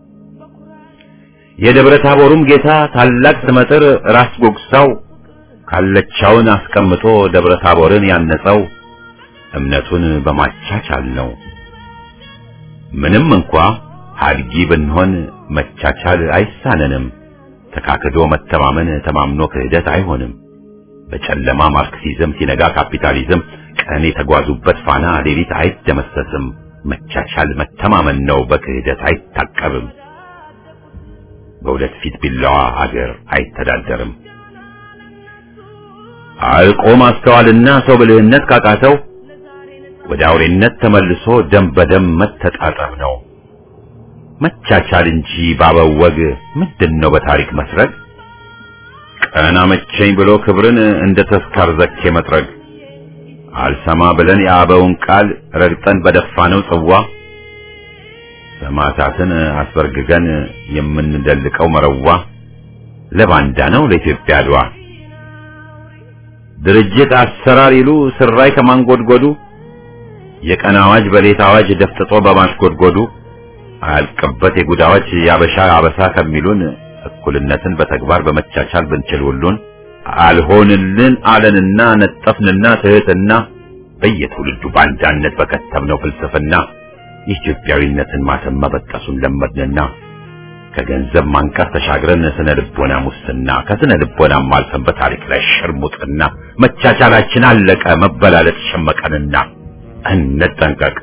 የደብረ ታቦሩም ጌታ ታላቅ ስመጥር ራስ ጎግሳው ካለቻውን አስቀምጦ ደብረ ታቦርን ያነጸው እምነቱን በማቻቻል ነው። ምንም እንኳ ሀድጊ ብንሆን መቻቻል አይሳነንም። ተካክዶ መተማመን ተማምኖ ክህደት አይሆንም። በጨለማ ማርክሲዝም ሲነጋ ካፒታሊዝም ቀን የተጓዙበት ፋና ሌሊት አይደመሰስም። መቻቻል መተማመን ነው፣ በክህደት አይታቀብም። በሁለት ፊት ቢላዋ አገር አይተዳደርም። አልቆ ማስተዋልና ሰው ብልህነት ካቃተው ወደ አውሬነት ተመልሶ ደም በደም መተጣጠብ ነው። መቻቻል እንጂ ባበው ወግ ምንድን ነው በታሪክ መስረግ? ቀና መቸኝ ብሎ ክብርን እንደ ተስካር ዘኬ መጥረግ አልሰማ ብለን የአበውን ቃል ረግጠን በደፋነው ጽዋ ሰማዕታትን አስበርግገን የምንደልቀው መረዋ ለባንዳ ነው ለኢትዮጵያ አድዋ ድርጅት አሰራር ይሉ ስራይ ከማንጎድጎዱ የቀን አዋጅ በሌት አዋጅ ደፍጥጦ በማሽጎድጎዱ አያልቅበት የጉዳዎች ያበሻ አበሳ ከሚሉን እኩልነትን በተግባር በመቻቻል ብንችል ሁሉን አልሆንልን አለንና ነጠፍንና ትህትና በየትውልዱ ባንዳነት በከተምነው ፍልስፍና የኢትዮጵያዊነትን ማተም መበጠሱን ለመድንና ከገንዘብ ማንቀር ተሻግረን ስነ ልቦና ሙስና ከስነ ልቦናም አልፈን በታሪክ ላይ ሽርሙጥና መቻቻላችን አለቀ መበላለጥ ሸመቀንና እንጠንቀቅ።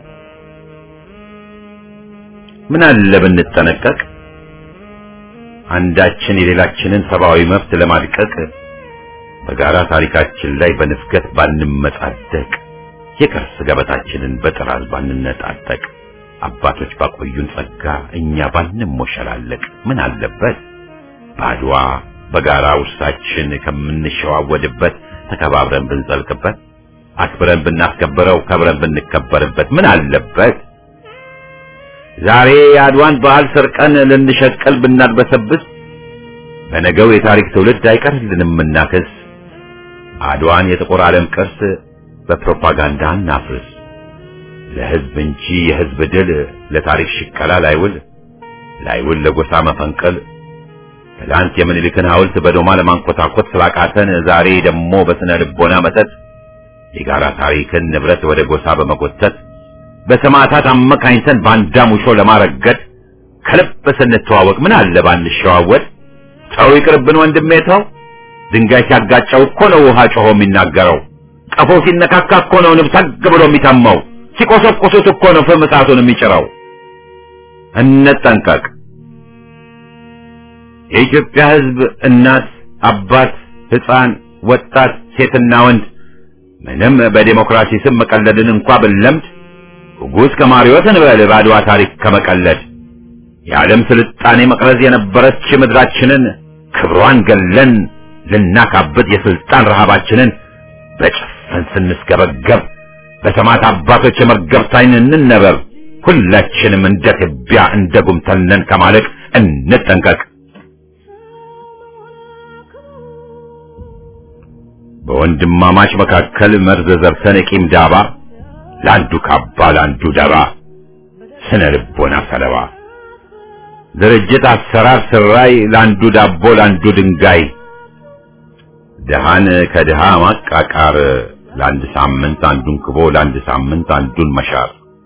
ምን አለ ብንጠነቀቅ አንዳችን የሌላችንን ሰብአዊ መብት ለማድቀቅ በጋራ ታሪካችን ላይ በንፍገት ባንመጻደቅ የቅርስ ገበታችንን በጥራዝ ባንነጣጠቅ አባቶች ባቆዩን ጸጋ እኛ ባንሞሸላለቅ ምን አለበት? ባድዋ በጋራ ውርሳችን ከምንሸዋወድበት ተከባብረን ብንዘልቅበት አክብረን ብናስከብረው ከብረን ብንከበርበት ምን አለበት? ዛሬ የአድዋን በዓል ሰርቀን ልንሸቀል ብናድበሰብስ በነገው የታሪክ ትውልድ አይቀርልንም እናክስ። አድዋን የጥቁር ዓለም ቅርስ በፕሮፓጋንዳ እናፍርስ። ለሕዝብ እንጂ የሕዝብ ድል ለታሪክ ሽቀላ ላይውል ላይውል ለጎሳ መፈንቀል ትላንት የምኒልክን ሐውልት በዶማ ለማንኮታኮት ስላቃተን ዛሬ ደግሞ በስነ ልቦና መተት የጋራ ታሪክን ንብረት ወደ ጎሳ በመጎተት በሰማዕታት አመካኝተን ባንዳ ሙሾ ለማረገድ ከልብ ስንተዋወቅ ምን አለ ባንሸዋወድ። ተው ይቅርብን ወንድሜ ተው። ድንጋይ ሲያጋጨው እኮ ነው ውሃ ጮሆ የሚናገረው። ቀፎ ሲነካካ እኮ ነው ንብ ሰግ ብሎ የሚተመው። ሲቆሰቁሱት እኮ ነው ፍም እሳቱን የሚጭረው። እንጠንቀቅ። የኢትዮጵያ ሕዝብ እናት፣ አባት፣ ሕፃን፣ ወጣት፣ ሴትና ወንድ ምንም በዴሞክራሲ ስም መቀለድን እንኳ ብንለምድ ጉጉስ ከማሪዎት እንበል ባድዋ ታሪክ ከመቀለድ የዓለም ስልጣኔ መቅረዝ የነበረች ምድራችንን ክብሯን ገለን ልናካብት የስልጣን ረሃባችንን በጭፍን ስንስገበገብ በሰማዕት አባቶች የመርገብት ዓይን እንነበብ። ሁላችንም እንደ ትቢያ እንደ ጉምተነን ከማለቅ እንጠንቀቅ። በወንድማማች መካከል መርዝ ዘርተን የቂም ዳባ ለአንዱ ካባ ለአንዱ ደባ ስነ ልቦና ሰለባ ድርጅት አሰራር ስራይ ለአንዱ ዳቦ ለአንዱ ድንጋይ ድሃን ከድሃ ማቃቃር ለአንድ ሳምንት አንዱን ክቦ ለአንድ ሳምንት አንዱን መሻር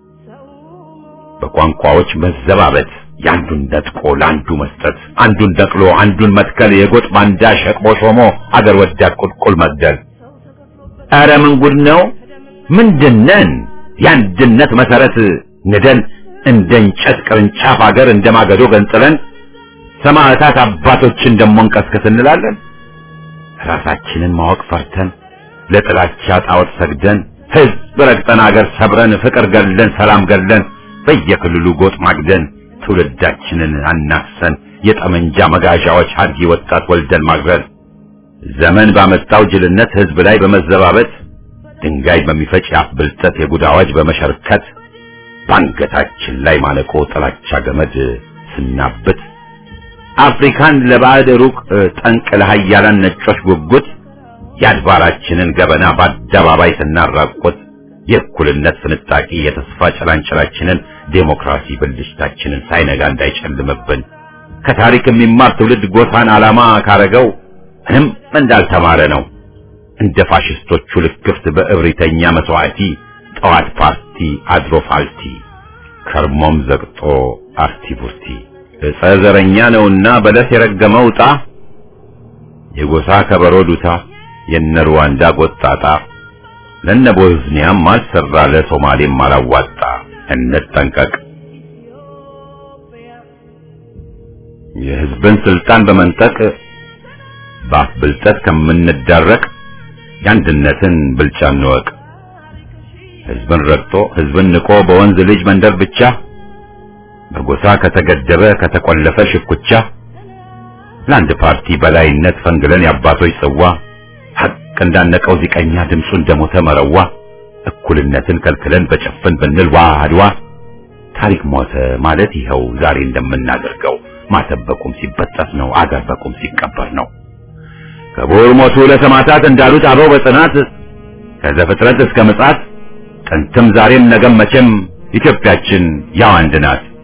በቋንቋዎች መዘባበት የአንዱን ነጥቆ ለአንዱ መስጠት አንዱን ነቅሎ አንዱን መትከል የጎጥ ባንዳ ሸቅቦ ሾሞ አገር ወዳድ ቁልቁል መግደል ኧረ ምን ጉድ ነው ምንድነን የአንድነት መሰረት ንደን እንደ እንጨት ቅርንጫፍ አገር እንደ ማገዶ ገንጥለን ሰማዕታት አባቶችን ደሞ እንቀስቅስ እንላለን ራሳችንን ማወቅ ፈርተን ለጥላቻ ጣዖት ሰግደን ህዝብ ረግጠን አገር ሰብረን ፍቅር ገለን ሰላም ገለን በየክልሉ ጎጥ ማግደን ትውልዳችንን አናክሰን የጠመንጃ መጋዣዎች አድጊ ወጣት ወልደን ማግረል ዘመን ባመጣው ጅልነት ህዝብ ላይ በመዘባበት ድንጋይ በሚፈጭ የአፍ ብልጠት የጉድ አዋጅ በመሸርከት ባንገታችን ላይ ማነቆ ጥላቻ ገመድ ስናብት አፍሪካን ለባዕድ ሩቅ ጠንቅ ለሃያላን ነጮች ጉጉት የአድባራችንን ገበና በአደባባይ ስናራቆት የእኩልነት ፍንጣቂ የተስፋ ጭላንጭላችንን ዴሞክራሲ ብልሽታችንን ሳይነጋ እንዳይጨልምብን ከታሪክ የሚማር ትውልድ ጎሳን ዓላማ ካረገው ምንም እንዳልተማረ ነው። እንደ ፋሽስቶቹ ልክፍት በእብሪተኛ መስዋዕቲ ጠዋት ፓርቲ አድሮ ፋልቲ ከርሞም ዘግጦ አርቲ ቡርቲ ዕፀ ዘረኛ ነውና በለስ የረገመው ዕጣ የጎሳ ከበሮ ዱታ የነ ሩዋንዳ ጎጣጣ ለነ ቦዝኒያም አልሰራ ለሶማሌም አላዋጣ። እንጠንቀቅ። የህዝብን ስልጣን በመንጠቅ በአፍ ብልጠት ከምንዳረቅ የአንድነትን ብልጫ እንወቅ። ህዝብን ረግጦ ህዝብን ንቆ በወንዝ ልጅ መንደር ብቻ በጎሳ ከተገደበ ከተቆለፈ ሽኩቻ ለአንድ ፓርቲ በላይነት ፈንግለን የአባቶች ጽዋ ሐቅ እንዳነቀው ዚቀኛ ድምፁ እንደሞተ መረዋ እኩልነትን ከልክለን በጭፍን ብንል ዋ አድዋ ታሪክ ሞተ ማለት ይኸው ዛሬ እንደምናደርገው ማተብ በቁም ሲበጠስ ነው አገር በቁም ሲቀበር ነው። ክቡር ሞቱ ለሰማዕታት እንዳሉት አበው በጽናት ከዘፍጥረት እስከ ምጽአት ጥንትም ዛሬም ነገም መቼም ኢትዮጵያችን ያው አንድ ናት።